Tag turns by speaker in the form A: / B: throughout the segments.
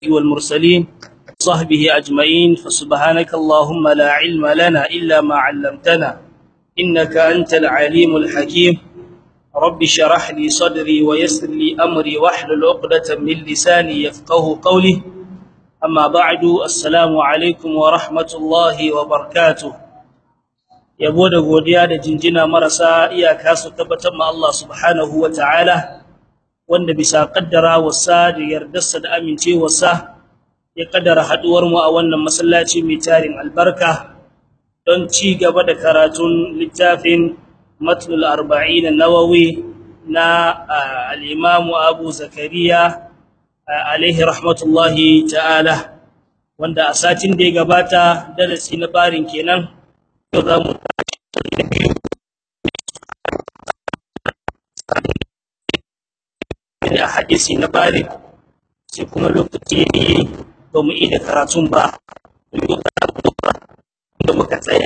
A: والمرسلين صحبه أجمعين فسبحانك اللهم لا علم لنا إلا ما علمتنا إنك أنت العليم الحكيم رب شرح لي صدري ويسر لي أمري واحلل عقدة من لساني يفقه قولي أما بعد السلام عليكم ورحمة الله وبركاته yabo da godiya da jinjina marasa iyaka su tabbatar ma Allah subhanahu ta'ala, wanda bisa kaddara wasa da yardarsa da amincewarsa ya kaddara haduwar mu a wannan masallaci mai tarin albarka don ci gaba da karatun littafin matlul arba'in nawawi na al-imam Abu Zakariya alaihi rahmatullahi ta'ala wanda a satin da ya gabata darasi na barin kenan yau za mu da hadisi na bari sai kuma lokaci ne ba mu yi da karatun ba da muka tsaya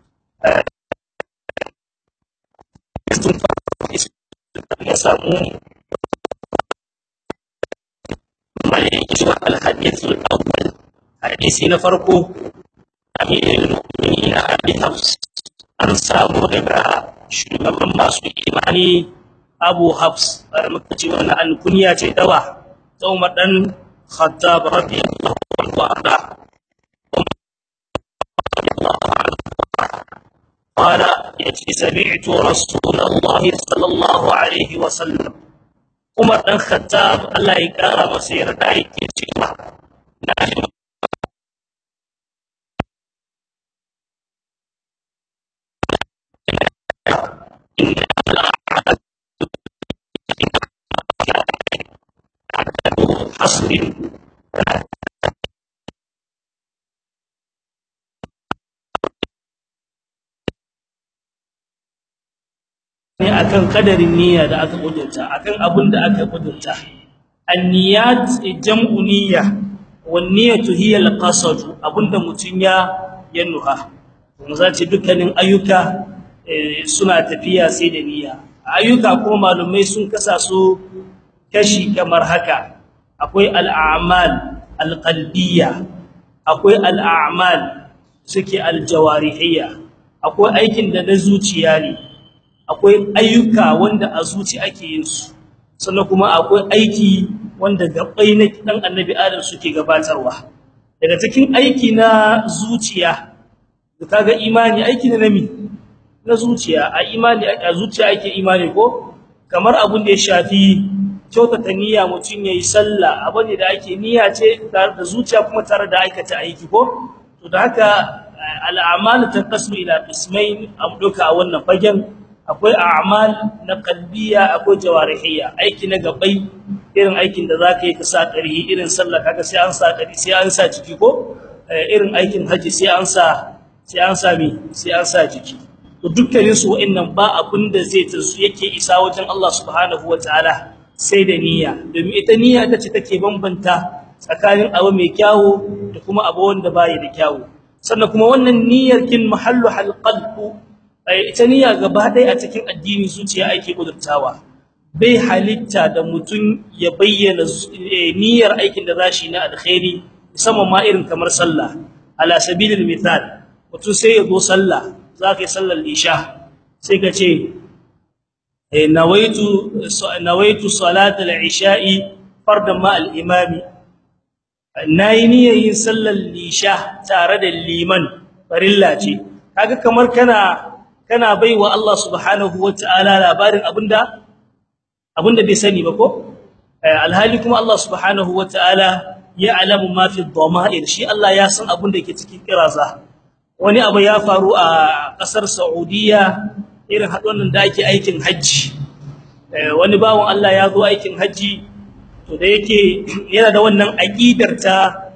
A: sun ya samu malaiki zuwa alhadisul awwal hadisi na farko amirul mu'minin abi hafs an samu daga shugaban masu imani abu hafs muka ce wannan alkunya ce dawa ta umar dan khattab radiyallahu anhu arda قال يتي سمعت رسول الله صلى الله عليه وسلم عمر بن الخطاب الله يكرم مسير دايك cewa حصر ne akan kadarin niyya da aka kudurta akan abin da aka kudurta anniyat jam'u niyya wan niyyatu hiya alqasd abinda mutun ya yannuha kuma zace dukkanin ayyuka suna tafiya sai da niyya ayyuka kuma malumai sun kasa su kashi kamar haka akwai al'amal alqalbiyya akwai al'amal suke aljawarihiyya akwai aikin da na zuciya ne akwai ayyuka wanda a zuci ake yin su sannan kuma akwai aiki wanda gabai na dan annabi adam suke gabatarwa daga cikin aiki na zuciya kaga imani aiki ne nami na zuciya a imani a zuciya ake imani ko kamar abun da ya shafi kyautata niyya mutun yayi sallah abane da ake niyya ce tare da zuciya kuma tare da aikata aiki ko to da haka al'amalu tanqasmu ila qismain amduka a wannan fagen akwai a'mal na qalbiya akwai jawarihiyya aiki na gabai irin aikin da zaka yi ka sa ƙarhi irin sallah kaga sai an sa ƙarhi sai an sa jiki ko irin aikin haji sai an sa sai an sa mi sai an sa jiki to dukkanin su wa'annan ba abin da zai tasu yake isa wajen Allah subhanahu wataala sai da niyya domin ita niyya ita ce take bambanta tsakanin abu mai kyawu da kuma abu wanda bai da kyawu sannan kuma wannan niyyar kin mahallu halqalbu ita niyya gaba ɗaya a cikin addini zuciya ake kudurtawa bai halitta da mutum ya bayyana niyyar aikin da zashi na alkhairi musamman ma irin kamar sallah ala sabilil mithal mutum sai ya zo sallah zaka yi sallar isha sai ka ce nawaitu nawaitu salatal isha'i fardan ma al imami nayi niyyar yin sallar isha tare da liman farilla ce kaga kamar kana kana baiwa Allah subhanahu wataala labarin abinda abinda bai sani ba ko alhali kuma Allah subhanahu wataala ya alamu ma fi dhamair shi Allah ya san abinda yake cikin kiraza wani abu ya faru a kasar Saudiya irin hadon da ake aikin haji wani bawon Allah ya zo aikin haji to da yake yana da wannan aqidar ta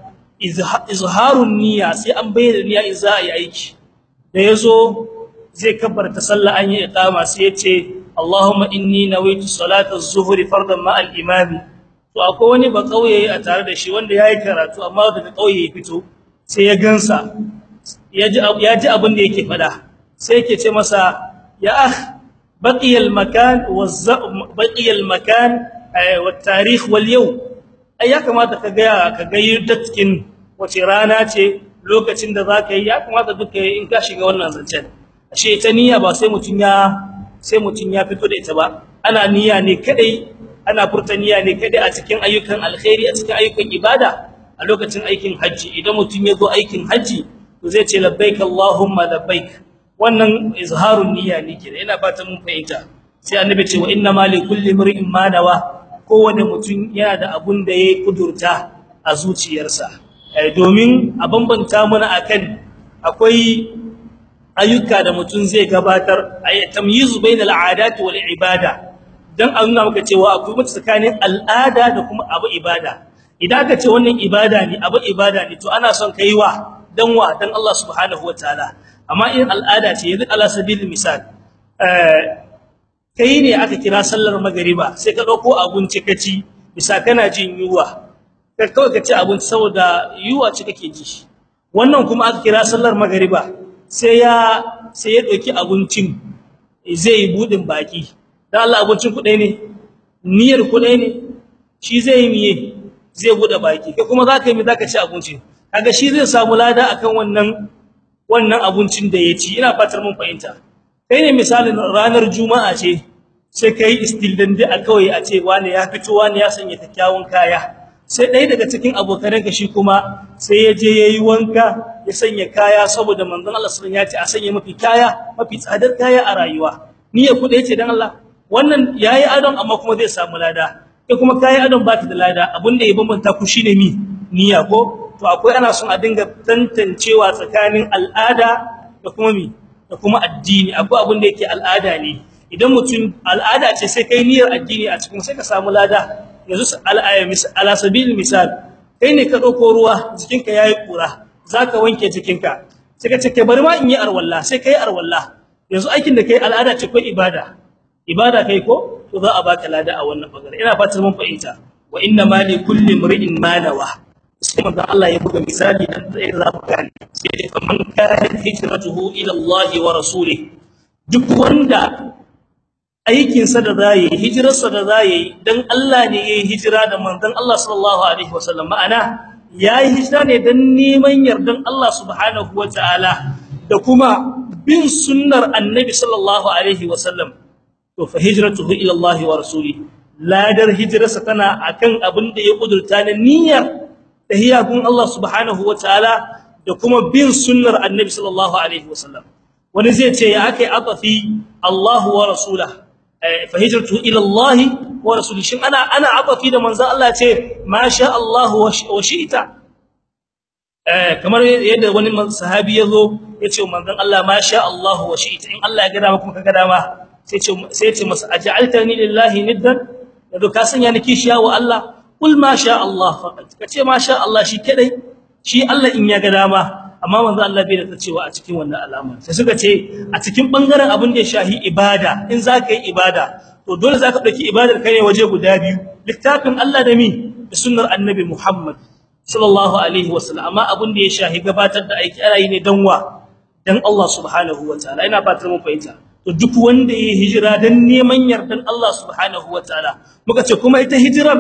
A: izharun niyya sai an bayyana niyya in za a yi aiki da yazo zai kabbarta sallah an yi iqama sai yace Allahumma inni nawaitu salata az-zuhri fardan ma al-imam to akwai wani ba kauye a tare da shi wanda yayi karatu amma daga kauye ya fito sai ya gansa yaji yaji abin da yake fada sai yake ce masa ya akh baqiya al-makan wa baqiya al-makan wa at-tarikh wal yawm ai ya kamata ka ga ka ga cikin wace rana ce lokacin da zaka yi ya kamata duka in ka shiga wannan zancen ashe ita niyya ba sai mutun ya sai mutun ya fito da ita ba ana niyya ne kadai ana furta niyya ne kadai a cikin ayyukan alkhairi a cikin ayyukan ibada a lokacin aikin haji idan mutun ya zo aikin haji to zai ce labbaik allahumma labbaik wannan izharun niyya ne kenan ina fatan mun fahimta sai annabi ce wa inna ma li kulli imrin ma nawa kowane mutum yana da abun da yayi kudurta a zuciyarsa domin a bambanta mana akan akwai ayyuka da mutum zai gabatar ay tamyizu bainal aadati wal ibada dan a nuna maka cewa akwai mutum tsakanin al'ada da kuma abu ibada idan ka ce wannan ibada ne abu ibada ne to ana son kai wa dan wa dan Allah subhanahu wataala amma in al'ada ce yanzu ala sabilil misal eh kai ne aka kira sallar magriba sai ka dauko abinci kaci bisa kana jin yuwa kai kawai ka ci abinci saboda yuwa ce kake ji wannan kuma aka kira sallar magriba sai ya sai ya dauki abincin zai yi budin baki dan Allah abincin ku ne niyyar ku ne shi zai yi miye zai bude baki kai kuma zaka yi mi zaka ci abincin kaga shi zai samu lada akan wannan wannan abincin da ya ci ina fatar mun fahimta kai ne misalin ranar juma'a ce sai kai istildan da kawai a ce wani ya fito wani ya sanya kyakkyawan kaya sai dai daga cikin abokan ka shi kuma sai ya je yayi wanka ya sanya kaya saboda manzon Allah sallallahu alaihi wasallam ya ce a sanya mafi kaya mafi tsadar kaya a rayuwa niyya ku da yace dan Allah wannan yayi adon amma kuma zai samu lada kai kuma kai adon ba ta da lada abinda ya bambanta ku shine mi niyya ko to akwai ana son a dinga tantancewa tsakanin al'ada da kuma mi da kuma addini akwai abin da yake al'ada ne idan mutum al'ada ce sai kai niyyar addini a cikin sai ka samu lada yanzu al'aya ala sabil misal kai ne ka dauko ruwa jikinka yayi kura zaka wanke jikinka sai ka ce kai bari ma in yi arwalla sai kai arwalla yanzu aikin da kai al'ada ce ko ibada ibada kai ko to za a baka lada a wannan bangare ina fatan mun fahimta wa inna ma li kulli imrin ma nawa sai manzo Allah ya buga misali dan da za mu gane sai dai faman kana hijratuhu ila Allah wa rasulih duk wanda aikin sa da zai hijirar sa da zai dan Allah ne yayi hijira da manzon Allah sallallahu alaihi wasallam ma'ana yayi hijira ne dan neman yardan Allah subhanahu wataala da kuma bin sunnar annabi sallallahu alaihi wasallam to fa hijratuhu ila Allah wa rasulih ladar hijrarsa tana akan abin da ya kudurta na niyyar tahiyakun Allah subhanahu wataala da kuma bin sunnar annabi sallallahu alaihi wasallam wani zai ce ya akai atafi Allah wa rasulah fa hijratu ila Allah wa rasulih shin ana ana atafi da manzon Allah ce ma sha Allah wa shi'ta eh kamar yadda wani sahabi yazo yace manzon Allah ma sha Allah wa shi'ta in Allah ya ga dama kuma ka ga dama sai ce sai ce masa aj'altani lillahi niddan yado ka sanya ni kishiya wa Allah kul ma sha Allah faqat kace ma sha Allah shi kadai shi Allah in ya ga dama amma manzo Allah bai da cewa a cikin wannan alama sai suka ce a cikin bangaren abin da ya shahi ibada in zaka yi ibada to dole zaka dauki ibadar kai waje guda biyu littafin Allah da mi da sunnar annabi Muhammad sallallahu alaihi wasallam amma abin da ya shahi gabatar da aiki ana yi ne dan wa dan Allah subhanahu wataala ina fatar mun fahimta to duk wanda ya hijira dan neman yardan Allah subhanahu wataala muka ce kuma ita hijirar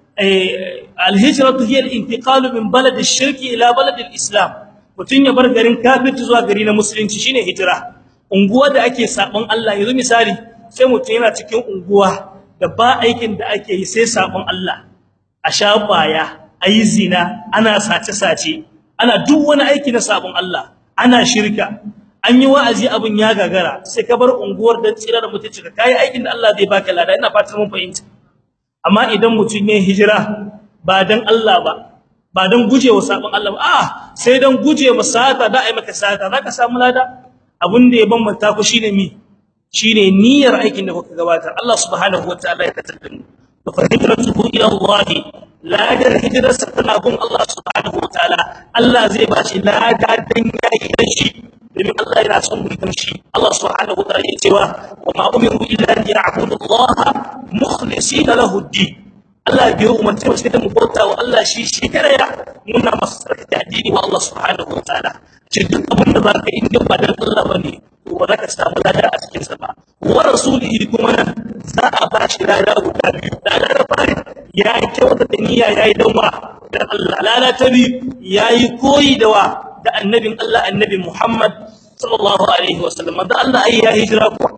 A: al-hijratu hiya al-intiqal min balad ash-shirk ila balad al-islam mutun ya bar garin kafirci zuwa gari na musulunci shine hijira unguwa da ake sabon Allah yanzu misali sai mutun yana cikin unguwa da ba aikin da ake yi sai sabon Allah a shafaya ayi zina ana sace sace ana duk wani aiki na sabon Allah ana shirka an yi wa'azi abun ya gagara sai ka bar unguwar da tsira da mutunci ka kai aikin da Allah zai baka lada ina fatan mun fahimta amma idan mutun ne hijira ba dan Allah ba ba dan gujewa sabon Allah ba ah sai dan gujewa sata da ai maka sata zaka samu lada abun da ya bambanta ku shine mi shine niyyar aikin da kuka gabatar Allah subhanahu wataala ya katar mu fa hijratuhu ila Allah ladar hijrarsa tana gun Allah subhanahu wataala Allah zai bashi lada dan yayi shi domin Allah yana son mu shi Allah subhanahu wa ta'ala ya cewa wa ma umiru illa an ya'budu Allah mukhlisina lahu ad-din Allah bai umarce mu sai mu bauta wa Allah shi shi kare ya muna masa sarki addini wa Allah subhanahu wa ta'ala shi duk abin da zaka yi ba dan Allah bane to ba zaka samu lada a cikin sa ba wa rasulihi kuma za a ba shi lada guda biyu lada na fari ya kyauta da niyya yayi danwa dan Allah lada ta biyu yayi koyi da wa da annabin Allah annabi Muhammad sallallahu alaihi wasallam da Allah ai ya hijira ko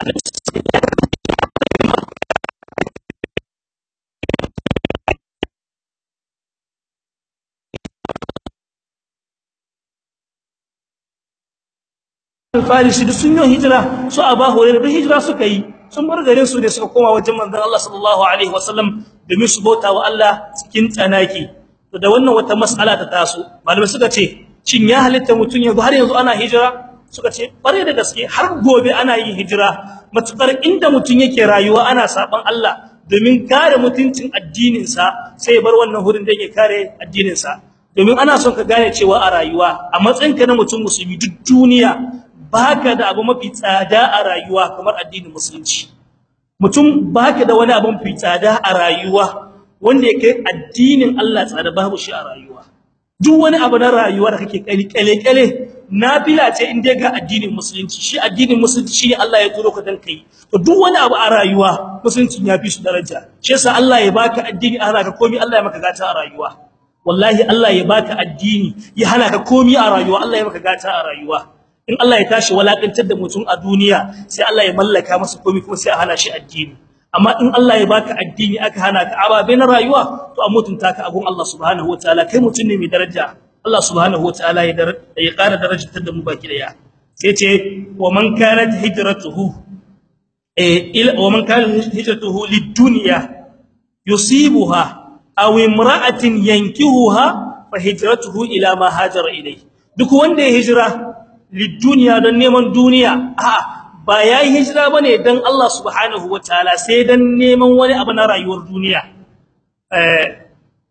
A: Farisi duk sun yi hijira su Aba Hurairah duk hijira suka yi sun bar garin su ne suka koma wajen manzon Allah sallallahu alaihi wasallam domin su bauta wa Allah cikin tsanaki to da wannan wata mas'ala ta taso malamai suka ce shin ya halitta mutun yanzu har yanzu ana hijira suka ce bare da gaske har gobe ana yin hijira matukar inda mutun yake rayuwa ana saban Allah domin kare mutuncin addinin sa sai bar wannan hurin da yake kare addinin sa domin ana son ka gane cewa a rayuwa a matsayinka na mutum musulmi duk duniya baka da abu mafi tsada a rayuwa kamar addinin musulunci mutum baka da wani abu mafi tsada a rayuwa wanda yake addinin Allah tsada babu shi a rayuwa duk wani abu na rayuwa da kake kale kale nafila ce in dai ga addinin musulunci shi addinin musulunci shine Allah ya turo ka dan kai to duk wani abu a rayuwa musulunci ya fi shi daraja shi yasa Allah ya baka addini a rayuwa komai Allah ya maka gata a rayuwa wallahi Allah ya baka addini ya hana ka komai a rayuwa Allah ya maka gata a rayuwa in Allah ya tashi walakantar da mutum a duniya sai Allah ya mallaka masa komai kuma sai a hana shi addini amma in Allah ya baka addini aka hana ka ababe na rayuwa to a mutunta ka abun Allah subhanahu wataala kai mutum ne mai daraja Allah subhanahu wataala ya ya ƙara darajar da mu baki daya sai ce wa man kanat hijratuhu eh ila wa man kanat hijratuhu lid-dunya yusibuha aw imra'atin yankihuha fa hijratuhu ila ma hajara ilayhi duk wanda ya hijira lidduniya don neman duniya a ba yayi hijira bane dan Allah subhanahu wataala sai dan neman wani abu na rayuwar duniya eh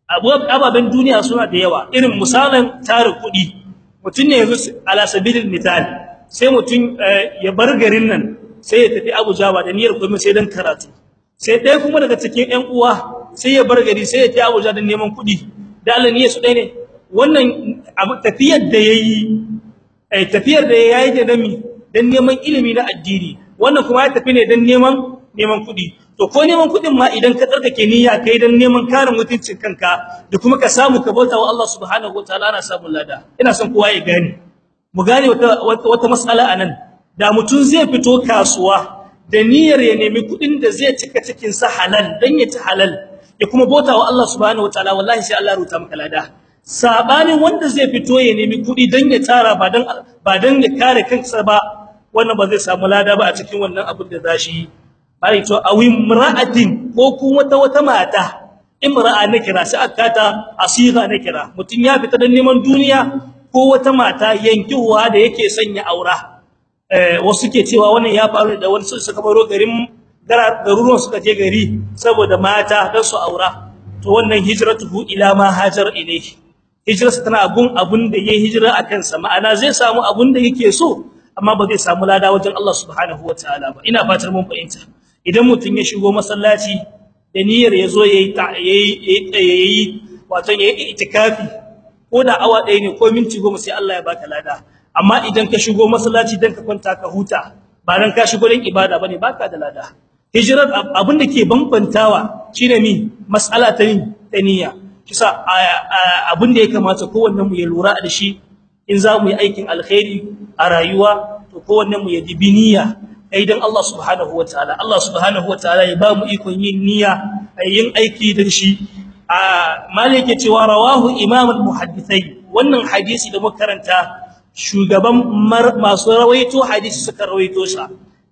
A: ababen duniya suna da yawa irin misalan tare kudi mutun ne yanzu ala sabilil misal sai mutun ya bar garin nan sai ya tafi Abuja ba da niyyar komai sai dan karatu sai dai kuma daga cikin ƴan uwa sai ya bar gari sai ya tafi Abuja dan neman kudi da Allah niyyar su dai ne wannan tafiyar da yayi ai tafiyar da yayi da nami dan neman ilimi na addini wannan kuma ya tafi ne dan neman neman kudi to ko neman kudin ma idan ka tsarkake niyya kai dan neman karin mutuncin kanka da kuma ka samu ka bauta wa Allah subhanahu wataala ana samun lada ina son kowa ya gane mu gane wata wata mas'ala anan da mutun zai fito kasuwa da niyyar ya nemi kudin da zai cika cikin sa halal dan ya ci halal ya kuma bauta wa Allah subhanahu wataala wallahi sai Allah ya ruta maka lada sabanin wanda zai fito ya nemi kudi dan ya tara ba dan ba dan ya kare kansa ba wannan ba zai samu lada ba a cikin wannan abin da zashi bai to awin mar'atin ko kuma wata wata mata imra'a na kira sai aka ta asiga na kira mutun ya fita dan neman duniya ko wata mata yankiwa da yake sanya aura eh wasu ke cewa wannan ya faru da wani suka baro garin garuruwan suka je gari saboda mata dan su aura to wannan hijratuhu ila ma hajar ilayhi hijrarsa tana abun abun da yayi hijira akan sa ma'ana zai samu abun da yake so amma ba zai samu lada wajen Allah subhanahu wataala ba ina fatar mun fahimta idan mutun ya shigo masallaci da niyyar yazo yayi yayi yayi wato yayi itikafi ko da awa ɗaya ne ko minti 10 sai Allah ya baka lada amma idan ka shigo masallaci dan ka kwanta ka huta ba dan ka shigo dan ibada bane baka da lada hijrar abin da ke bambantawa shine mi mas'ala ta niyya kisa abin da ya kamata kowanne mu ya lura da shi in za mu yi aikin alkhairi a rayuwa to kowanne mu ya dibi niyya idan Allah subhanahu wataala Allah subhanahu wataala ya ba mu ikon yin niyya yin aiki da shi a malike cewa rawahu imam al-muhaddithai wannan hadisi da muka karanta shugaban masu rawaito hadisi suka rawaito sa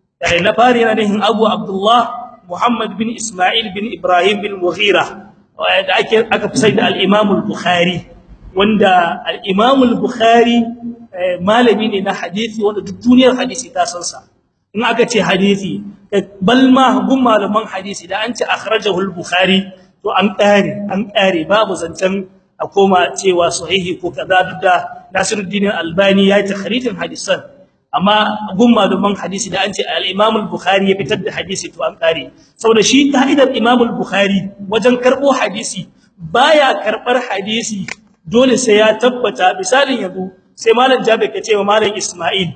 A: na fari yana nihin Abu Abdullah Muhammad bin Ismail bin Ibrahim bin Mughira da ake aka fi sai da al-Imam al-Bukhari wanda al-Imam al-Bukhari malami ne na hadisi wanda duk duniyar hadisi ta san sa in aka ce hadisi balma gun malaman hadisi da an ce akhrajahu al-Bukhari to an kare an kare babu zancen a koma cewa sahihi ko kaza duk da Nasiruddin Albani ya yi takhrijin hadisan amma gun malaman hadisi da an ce al-Imam al-Bukhari ya fitar da hadisi to an kare saboda shi ka'idar Imam al-Bukhari wajen karbo hadisi baya karbar hadisi dole sai ya tabbata misalin yanzu sai malam Jabir ya ce wa malam Isma'il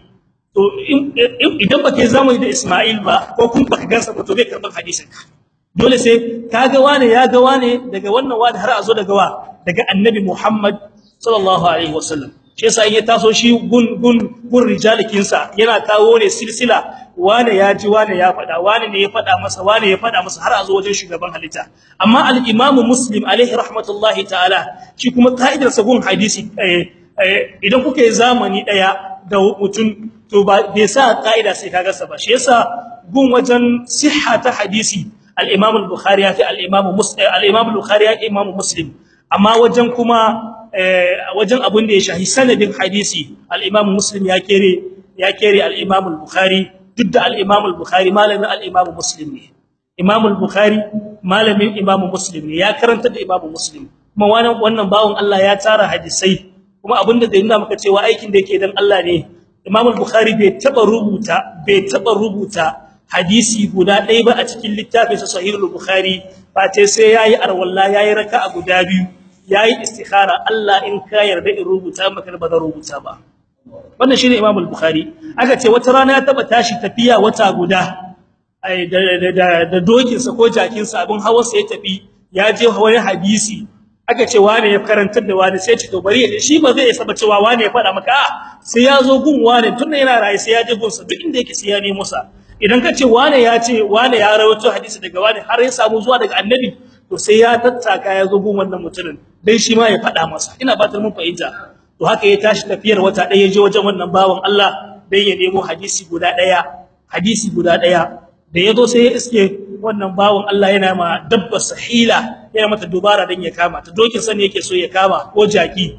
A: to idan baka zamani da Isma'il ba ko kun baka gansa ba to bai karban hadisin ka dole sai kaga wane ya ga wane daga wannan wani har a zo daga wa daga annabi Muhammad sallallahu alaihi wasallam shi yasa in ya taso shi gun gun gun rijalikin sa yana kawo ne silsila wane ya ji wane ya fada wane ne ya fada masa wane ya fada masa har a zo wajen shugaban halitta amma al-Imam Muslim alaihi rahmatullahi ta'ala shi kuma ka'idar sa gun hadisi idan kuka yi zamani daya da mutum to ba bai sa ka'ida sai kaga sa ba shi yasa gun wajen sihha ta hadisi al-Imam al-Bukhari ya fi al-Imam Muslim al-Imam al-Bukhari ya Imam Muslim amma wajen kuma wajen abun da ya shahi sanadin hadisi al-Imam Muslim ya kere ya kere al-Imam al-Bukhari duk da al-Imam al-Bukhari malamin al-Imam Muslim ne Imam al-Bukhari malamin Imam Muslim ne ya karanta da Imam Muslim kuma wannan wannan bawon Allah ya tara hadisai kuma abinda da yana maka cewa aikin da yake dan Allah ne Imam al-Bukhari bai taba rubuta bai taba rubuta hadisi guda ɗaya ba a cikin littafin sa Sahih al-Bukhari ba ce sai yayi arwalla yayi raka'a guda biyu yayi istikhara Allah in ka yarda in rubuta maka ba zan rubuta ba wannan shine Imam al-Bukhari aka ce wata rana ya taba tashi tafiya wata guda ai da da da dokin sa ko jakin sa abin hawa sai ya tafi ya je wani hadisi aka ce wane ya karantar da wani sai ce to bari ya shi ba zai saba cewa wane ya fada maka sai ya zo gun wane tunda yana rayi sai ya je gun sa duk inda yake sai ya nemo sa idan ka ce wane ya ce wane ya rawaito hadisi daga wane har ya samu zuwa daga annabi to sai ya tattaka ya zo gun wannan mutumin dan shi ma ya fada masa ina batar mun fahimta to haka ya tashi tafiyar wata daya je wajen wannan bawan Allah dan ya nemo hadisi guda daya hadisi guda daya da yazo sai ya iske wannan bawon Allah yana ma dabba sahila yana mata dubara dan ya kama ta dokin sa ne yake so ya kama ko jaki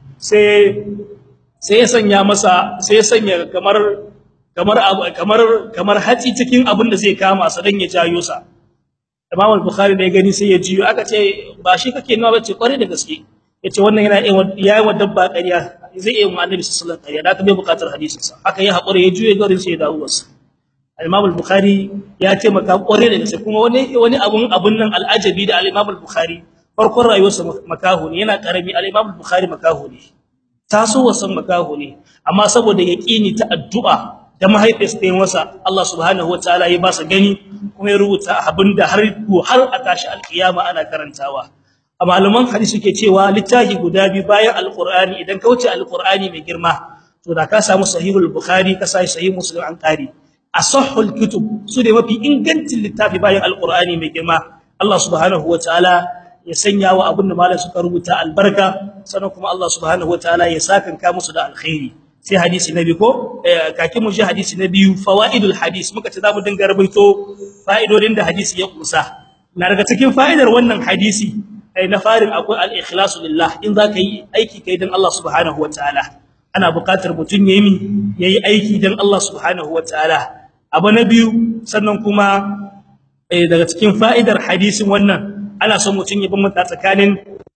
A: sai sai ya sanya masa sai ya sanya kamar kamar kamar kamar hatsi cikin abin da zai kama sa dan ya jayo sa Imam al-Bukhari da ya gani sai ya jiyo aka ce ba shi kake nuna bace kware da gaske yace wannan yana yayi wa dabba ƙarya zai yi wa Annabi sallallahu alaihi wasallam ƙarya da ka bai buƙatar hadisin sa haka ya hakuri ya juye garin sai ya dawo wasa Imam al-Bukhari ya ce maka kware da gaske kuma wani wani abun abun nan al-ajabi da al-Imam al-Bukhari farkon rayuwarsa makaho ne yana karami al-Imam al-Bukhari makaho ne taso wasan makaho ne amma saboda yaqini ta addu'a da mahaifinsa ta yi masa Allah subhanahu wataala ya ba sa gani kuma ya rubuta abinda har har a tashi alkiyama ana karantawa a malaman hadisi suke cewa littafi guda biyu bayan alqur'ani idan ka wuce alqur'ani mai girma to da ka samu sahihul bukhari ka sai sahih muslim an qari asahhul kutub su ne mafi ingancin littafi bayan alqur'ani mai girma Allah subhanahu wataala ya sanya wa abin da malam suka rubuta albarka sannan kuma Allah subhanahu wataala ya sakanka musu da alkhairi sai hadisi na biyu ko kake mu ji hadisi na biyu fawaidul hadis muka ce zamu dinga rubuto fa'idodin da hadisi ya kusa na daga cikin fa'idar wannan hadisi ai na farin akwai al-ikhlasu lillah in zaka yi aiki kai dan Allah subhanahu wataala ana buƙatar mutun yayi yayi aiki dan Allah subhanahu wataala abu na biyu sannan kuma daga cikin fa'idar hadisin wannan ana son mutun ya bambanta tsakanin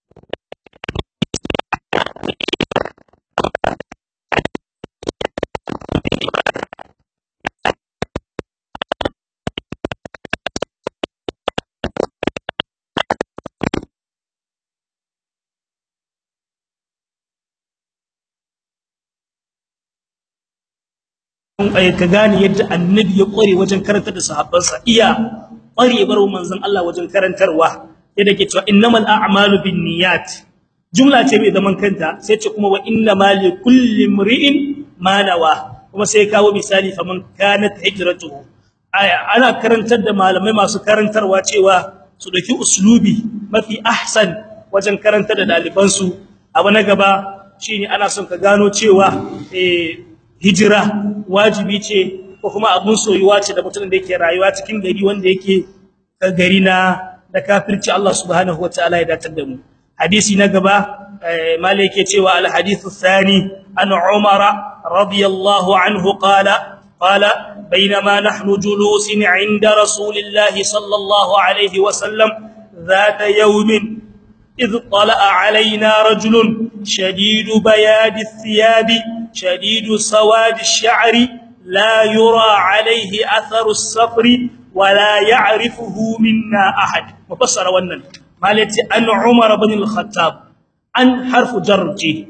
A: ka gane yadda annabi ya kware wajen karantar da sahabbansa iya kwarewar manzon Allah wajen karantarwa yadda ke cewa innamal a'malu binniyat jumla ce mai zaman kanta sai ce kuma wa innamal likulli imri'in ma nawa kuma sai kawo misali faman kanat hijratuhu ana karantar da malamai masu karantarwa cewa su dauki uslubi mafi ahsan wajen karantar da dalibansu abu na gaba shine ana son ka gano cewa eh hijira wajibi ce ko kuma abun soyuwa ce da mutumin da yake rayuwa cikin gari wanda yake gari na da kafirci Allah subhanahu wataala ya datar da mu hadisi na gaba malai yake cewa al hadithu thani an umar radiyallahu anhu qala qala bainama nahnu julusin 'inda rasulillahi sallallahu alayhi wa sallam ذات يوم إذ طلع علينا رجل شديد بياد الثياب شديد سواد الشعر لا يرى عليه أثر السفر ولا يعرفه منا أحد مفسر wannan malati an Umar ibn al-Khattab an harfu jarji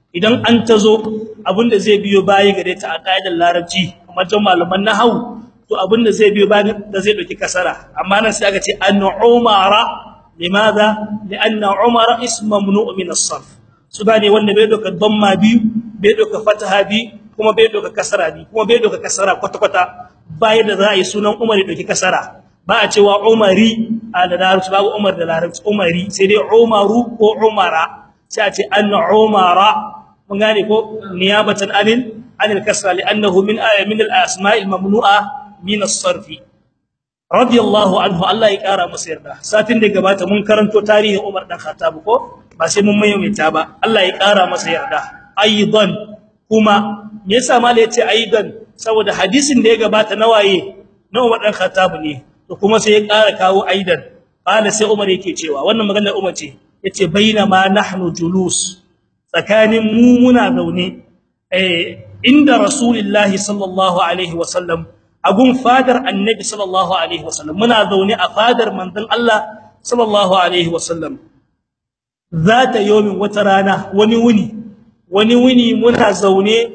A: idan an tazo abinda zai biyo baya gare ta a kaidar larabci kamar jan malaman nahwu to abinda zai biyo baya da zai dauki kasara amma nan sai aka ce an umara limadha lianna umara ismu mamnu' min as-sarf su gane wanda bai doka damma biyu bai doka fataha biyu kuma bai doka kasara biyu kuma bai doka kasara kwata kwata bayan da za a yi sunan umar ya doki kasara ba a cewa umari a da larabci babu umar da larabci umari sai dai umaru ko umara sai a ce an umara mun gane ko niyabatan anil anil kasra li'annahu min min al-asma'il mamnu'a min as-sarf radiyallahu anhu Allah ya kara masa yarda satin da gabata mun karanto tarihin Umar dan Khattab ko ba sai mun maimaita ba Allah ya kara masa yarda aidan kuma me yasa malai yace aidan saboda hadisin da ya gabata na waye na Umar dan Khattab ne to kuma sai ya kara kawo aidan qala sai Umar yake cewa wannan maganar Umar ce yace bainama nahnu julus tsakanin mu muna zaune eh inda rasulullahi sallallahu alaihi wasallam agun fadar annabi sallallahu alaihi wasallam muna zaune a fadar manzon Allah sallallahu alaihi wasallam zata yomin wata rana wani wuni wani wuni muna zaune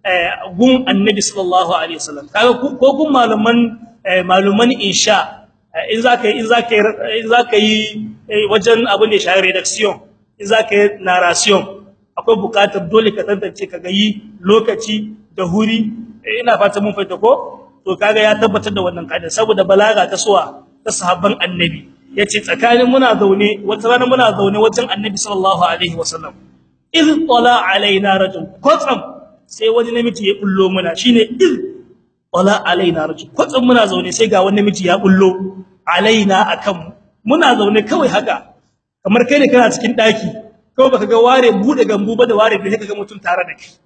A: gun annabi sallallahu alaihi wasallam kaga ko gun malaman maluman insha in zaka in zaka in zaka yi wajen abin da shi redaction in zaka yi narration akwai bukatar dole ka tantance kaga yi lokaci da huri ina fata mun fahimta ko to kaga ya tabbatar da wannan kaida saboda balaga ta suwa ta sahabban annabi yace tsakanin muna zaune wata rana muna zaune wajen annabi sallallahu alaihi wasallam iz tala alaina rajul kwatsam sai wani namiji ya bullo muna shine iz tala alaina rajul kwatsam muna zaune sai ga wani namiji ya bullo alaina akan muna zaune kawai haka kamar kai ne kana cikin daki kawai baka ga ware bude gambu ba da ware da kaga mutun tare da kai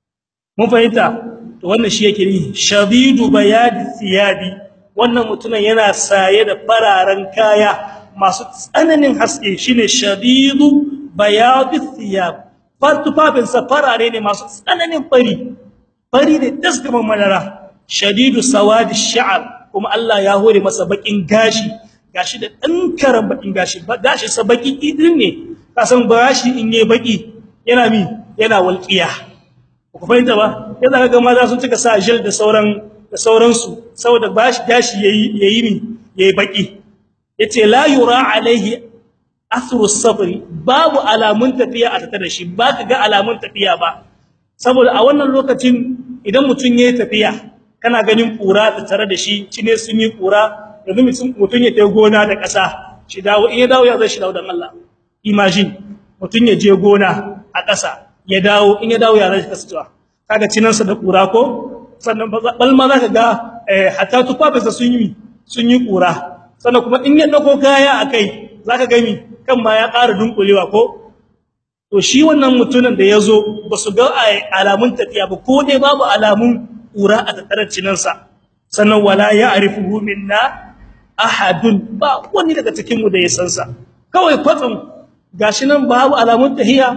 A: mun fahimta to wannan shi yake ni shadidu bayad thiyabi wannan mutumin yana saye da fararen kaya masu tsananin haske shine shadidu bayad thiyab fatufafin sa farare ne masu tsananin fari fari ne dasgaman madara shadidu sawadi sha'r kuma Allah ya hore masa bakin gashi gashi da dan karan bakin gashi gashi sa baki idin ne kasan bashi in yayi baki yana mi yana walqiya ku fahimta ba yadda kaga maza sun cika sa gel da sauran da sauransu saboda bashi gashi yayi yayi mi yayi baki yace la yura alaihi athru sabri babu alamun tafiya a tattare da shi ba ka ga alamun tafiya ba saboda a wannan lokacin idan mutun yayi tafiya kana ganin kura ta tare da shi cine sun yi kura yanzu mutun ya tayi gona da ƙasa shi dawo in ya dawo ya zai shi dawo dan Allah imagine mutun ya je gona a ƙasa ya dawo in ya dawo ya zai kasancewa kaga cinansa da kura ko sannan balma zaka ga hatta tufafinsa sun yi sun yi kura sannan kuma in ya dauko kaya akai zaka ga mi kan ma ya ƙara dunkulewa ko to shi wannan mutumin da yazo basu ga alamun tafiya ba ko dai babu alamun kura a tattarar cinansa sannan wala ya'rifuhu minna ahadun ba wani daga cikin mu da ya san sa kawai kwatsam gashi nan babu alamun tahiya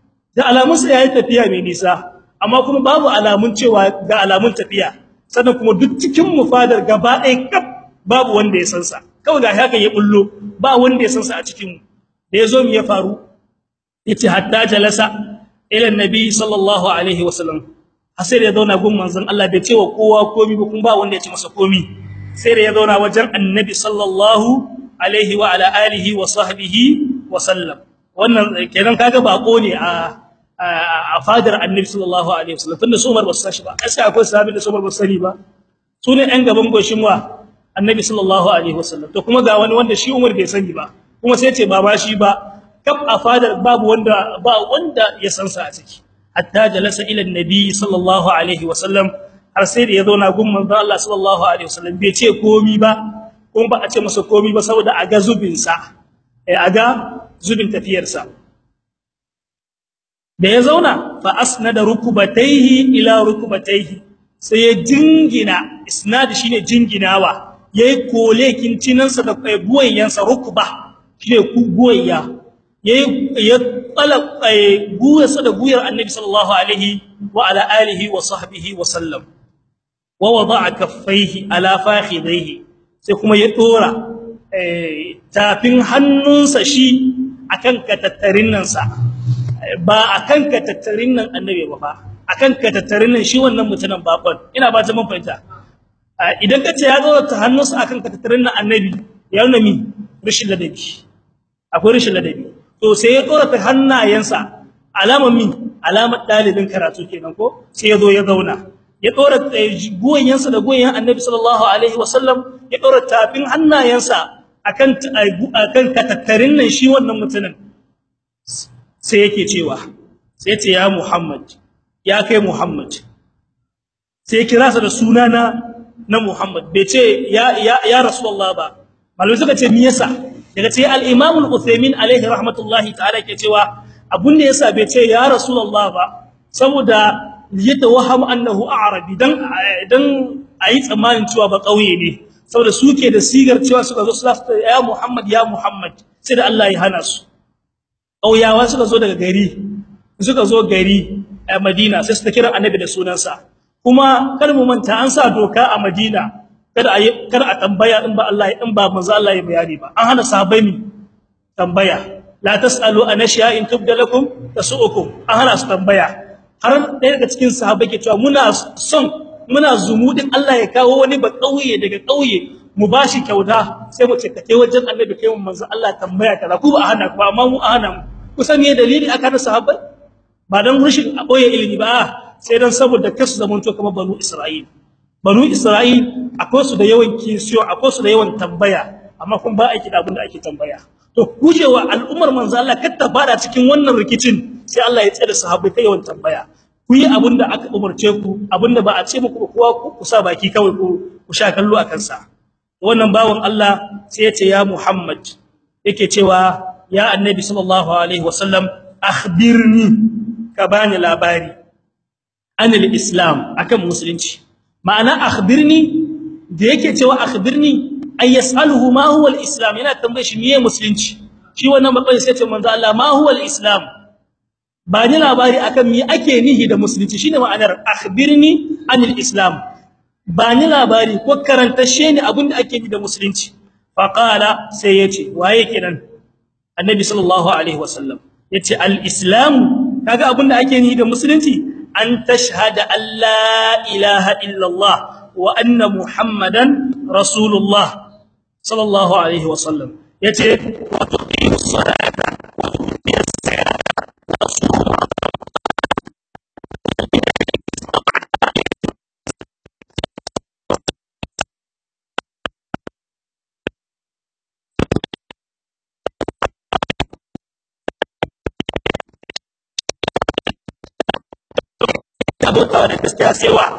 A: da alamun sa yayi tafiya mai nisa amma kuma babu alamun cewa ga alamun tafiya sannan kuma duk cikin mu fadar gaba ɗaya kaf babu wanda ya san sa kawai ga haka ya bullo ba wanda ya san sa a cikin mu da yazo mu ya faru yace hatta jalasa ila annabi sallallahu alaihi wasallam sai da ya zauna gun manzon Allah bai ce wa kowa komai ba kuma ba wanda ya ce masa komai sai da ya zauna wajen annabi sallallahu alaihi wa ala alihi wa sahbihi wa sallam wannan kenan kaga bako ne a a fadar annabi sallallahu alaihi wasallam tunda su Umar ba su sashi ba sai akwai sahabi da su Umar ba su sani ba su ne ɗan gaban goshin wa annabi sallallahu alaihi wasallam to kuma ga wani wanda shi Umar bai sani ba kuma sai ce ba ba shi ba kaf a fadar babu wanda ba wanda ya san sa a ciki hatta jalasa ila annabi sallallahu alaihi wasallam har sai da ya zauna gun manzo Allah sallallahu alaihi wasallam bai ce komi ba kuma ba a ce masa komi ba saboda a ga zubin sa a ga zubin tafiyar sa da ya zauna fa asnada rukubatayhi ila rukubatayhi sai ya jingina isnad shine jinginawa yayi kolekin cinansa da guwayensa rukuba shine ku guwayya yayi ya tsala guyarsa da guyar annabi sallallahu alaihi wa ala alihi wa sahbihi wa sallam wa wada'a kaffaihi ala fakhidaihi sai kuma ya dora tafin hannunsa shi akan katattarin nan sa ba akan ka tattarin nan annabi ba fa akan ka tattarin nan shi wannan mutumin bakon ina ba ta mun fahimta idan kace ya zo ta hannunsa akan ka tattarin nan annabi ya nuna mi rishin ladabi akwai rishin ladabi to sai ya tsora ta hannayensa alamar mi alamar dalibin karatu kenan ko sai ya zo ya zauna ya tsora goyensa da goyen annabi sallallahu alaihi wasallam ya tsora tafin hannayensa akan akan ka tattarin nan shi wannan mutumin sai yake cewa sai ce ya Muhammad ya kai Muhammad sai kira sa da sunana na Muhammad bai ce ya ya, ya Rasulullah ba malai suka ce me yasa daga ce al-Imam al-Uthaymeen alaihi rahmatullahi ta'ala ke cewa abun da yasa bai ce ya Rasulullah ba saboda yatawaham annahu a'rabi dan dan ayi tsammanin cewa ba kauye ne saboda suke da sigar cewa suka zo su ya Muhammad ya Muhammad sai da Allah ya hana su ƙauyawa suka zo daga gari suka zo gari a Madina sai suka kira annabi da sunansa kuma kar mu manta an sa doka a Madina kada a kar a tambaya in ba Allah in ba manzo Allah ya bayani ba an hana sahabbai mi tambaya la tasalu an in tubda lakum tasu'ukum an hana su tambaya har ɗaya daga cikin sahabbai ke cewa muna son muna zumudin Allah ya kawo wani ba ƙauye daga ƙauye mu bashi kyauta sai mu ce kake wajen annabi kai mu manzo Allah tambaya kaza ku ba hana ku amma mu hana mu kusan me dalili aka na sahabbai ba dan rushin a boye ilimi ba sai dan saboda kasu zamanto kamar banu Isra'il banu Isra'il akwai su da yawan kisiyo akwai su da yawan tambaya amma kun ba aiki da abin da ake tambaya to gujewa al'ummar manzo Allah kar ta fada cikin wannan rikicin sai Allah ya tsare sahabbai kai yawan tambaya ku yi abin da aka umarce ku abin da ba a ce muku kowa ku sa baki kawai ku ku sha kallo akan sa wannan bawon Allah sai ya ce ya Muhammad yake cewa ya annabi sallallahu alaihi wasallam akhbirni ka bani labari anil islam akan musulunci ma'ana akhbirni da yake cewa akhbirni ay yasaluhu ma huwa alislam yana tambaye shi meye musulunci shi wannan matsayi sai ya ce manzo Allah ma huwa alislam bani labari akan me ake nihi da musulunci shine ma'anar akhbirni anil islam bani labari ko karantashe ni abinda ake yi da musulunci faqala sai yace waye kenan annabi sallallahu alaihi wasallam yace al-islam kaga abinda ake yi da musulunci an tashhada an la ilaha illallah wa anna muhammadan rasulullah sallallahu alaihi wasallam yace wa tuqimus salata wa tu'tiyas zakata abota da gaskiya sai wa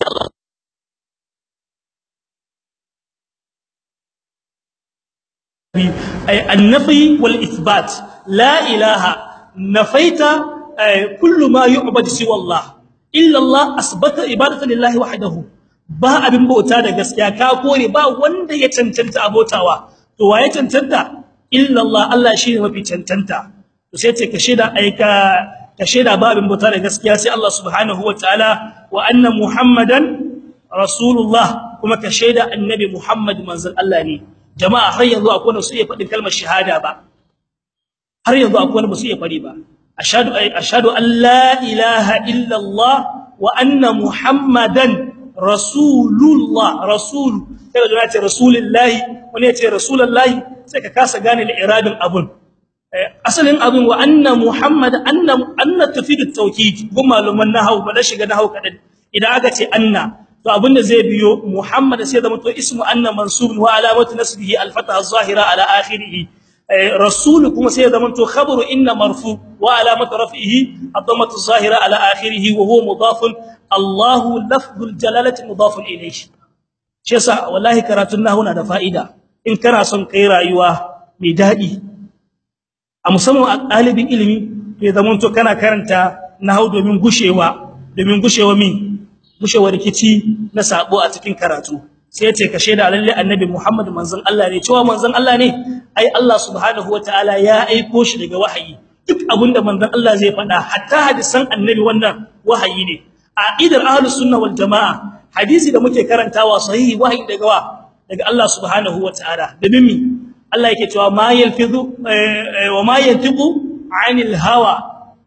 A: ay an-nafi wal ithbat la ilaha nafaita kullu ma yu'badu siwa Allah illa Allah asbata ibadatan lillahi wahdahu ba abin bauta da gaskiya ka kore ba wanda ya cancanta abotawa to waye cancanta illa Allah Allah shine mafi cancanta to sai ce ka shida aika ka sheda babin bauta da gaskiya sai Allah subhanahu wataala wa anna muhammadan rasulullah kuma ka sheda annabi muhammad manzon Allah ne jama'a har yanzu akwai wanda su iya fadin kalmar shahada ba har yanzu akwai wanda ba su iya fadi ba ashhadu ashhadu an la ilaha illa Allah wa anna muhammadan rasulullah rasul sai da ce rasulullahi wani ya ce rasulullahi sai ka kasa gane da iradin abun asalin abin wa anna muhammad anna anna tafid at-tawkid kuma maluman nahwu ba da shiga nahwu kadan idan aka ce anna to abinda zai biyo muhammad sai zama to ismu anna mansub wa alamatu nasbihi al-fatha az-zahira ala akhirih rasul kuma sai zama to khabaru inna marfu wa alamatu raf'ihi ad-dammatu az-zahira ala akhirih wa huwa mudaf allah lafdul jalalati mudaf ilayhi shi yasa wallahi karatun nahwu na da fa'ida in kana son kai rayuwa mai dadi a musamman a ɗalibin ilimi to ya zamanto kana karanta nahwu domin gushewa domin gushewa min gushewa rikici na sabo a cikin karatu sai ya ce ka sheda lalle annabi Muhammad manzon Allah ne cewa manzon Allah ne ai Allah subhanahu wataala ya aiko shi daga wahayi duk abinda manzon Allah zai faɗa hatta hadisan annabi wannan wahayi ne a idar ahlus sunna wal jamaa hadisi da muke karantawa sahihi wahayi daga wa daga Allah subhanahu wataala da mimmi Allah yake cewa ma yalfizu wa ma yantiqu anil hawa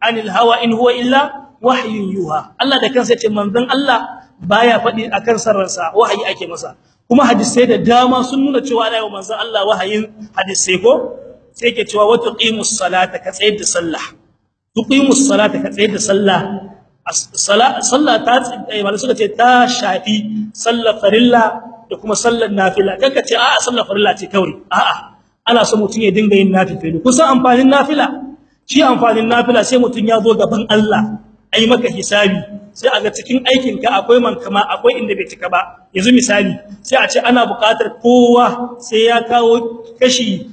A: anil hawa in huwa illa wahyun yuha Allah da kansa yace manzon Allah baya faɗi akan sarransa wahayi ake masa kuma hadisai da dama sun nuna cewa ana yi manzon Allah wahayin hadisai ko sai yake cewa wa tuqimus salata ka tsayar da sallah tuqimus salata ka tsayar da sallah sallah ta malai suka ce ta shafi sallar farilla da kuma sallar nafila kanka ce a'a sallar farilla ce kawai a'a ana so mutun ya dinga yin nafila kusan amfanin nafila shi amfanin nafila sai mutun ya zo gaban Allah ai maka hisabi sai a ga cikin aikin ka akwai mankama akwai inda bai cika ba yanzu misali sai a ce ana buƙatar kowa sai ya kawo kashi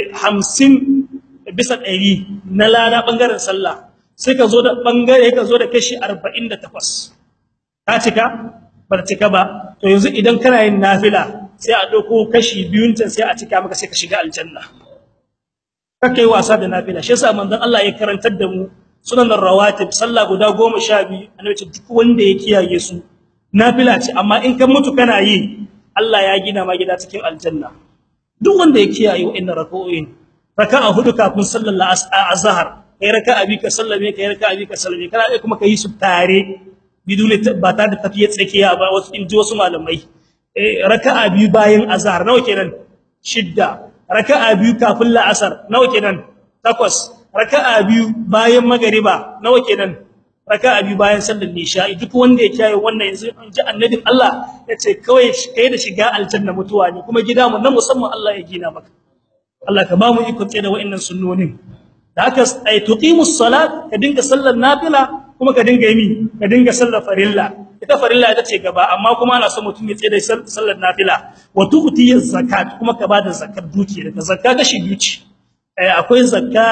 A: 50 bisa 100 na lada bangaren sallah sai ka zo da bangare ka zo da kashi 48 ka cika ba cika ba to yanzu idan kana yin nafila sai a dauko kashi biyun can sai a cika maka sai ka shiga aljanna kake wasa da nafila shi yasa manzon Allah ya karantar da mu sunan rawatib sallah guda 12 annabi ce duk wanda ya kiyaye su nafila ce amma in kan mutu kana yi Allah ya gina ma gida cikin aljanna duk wanda ya kiyaye wa'annan rak'o'in raka'a hudu kafin sallar azhar kai raka'a bi ka sallame kai raka'a bi ka sallame kana kuma kai su tare bidune ba ta da tafiye tsakiya ba wasu inji wasu malamai raka'a biyu bayan azhar nawa kenan shidda raka'a biyu kafin la'asar nawa kenan takwas raka'a biyu bayan magariba nawa kenan raka'a biyu bayan sallar isha duk wanda ya kiyaye wannan yanzu ji annabin Allah yace kawai kai da shiga aljanna mutuwa ne kuma gida mu na musamman Allah ya gina maka Allah ka ba mu iko tsaye da wa'annan sunnonin da haka ai tuqimus salat ka dinga sallar nafila kuma ka dinga yi ka dinga sallar farilla ita farilla ita ce gaba amma kuma ana so mutum ya tsaye da sallar nafila wa tu'ti zakat kuma ka bada zakat dukiya da zakka kashi biyu ce akwai zakka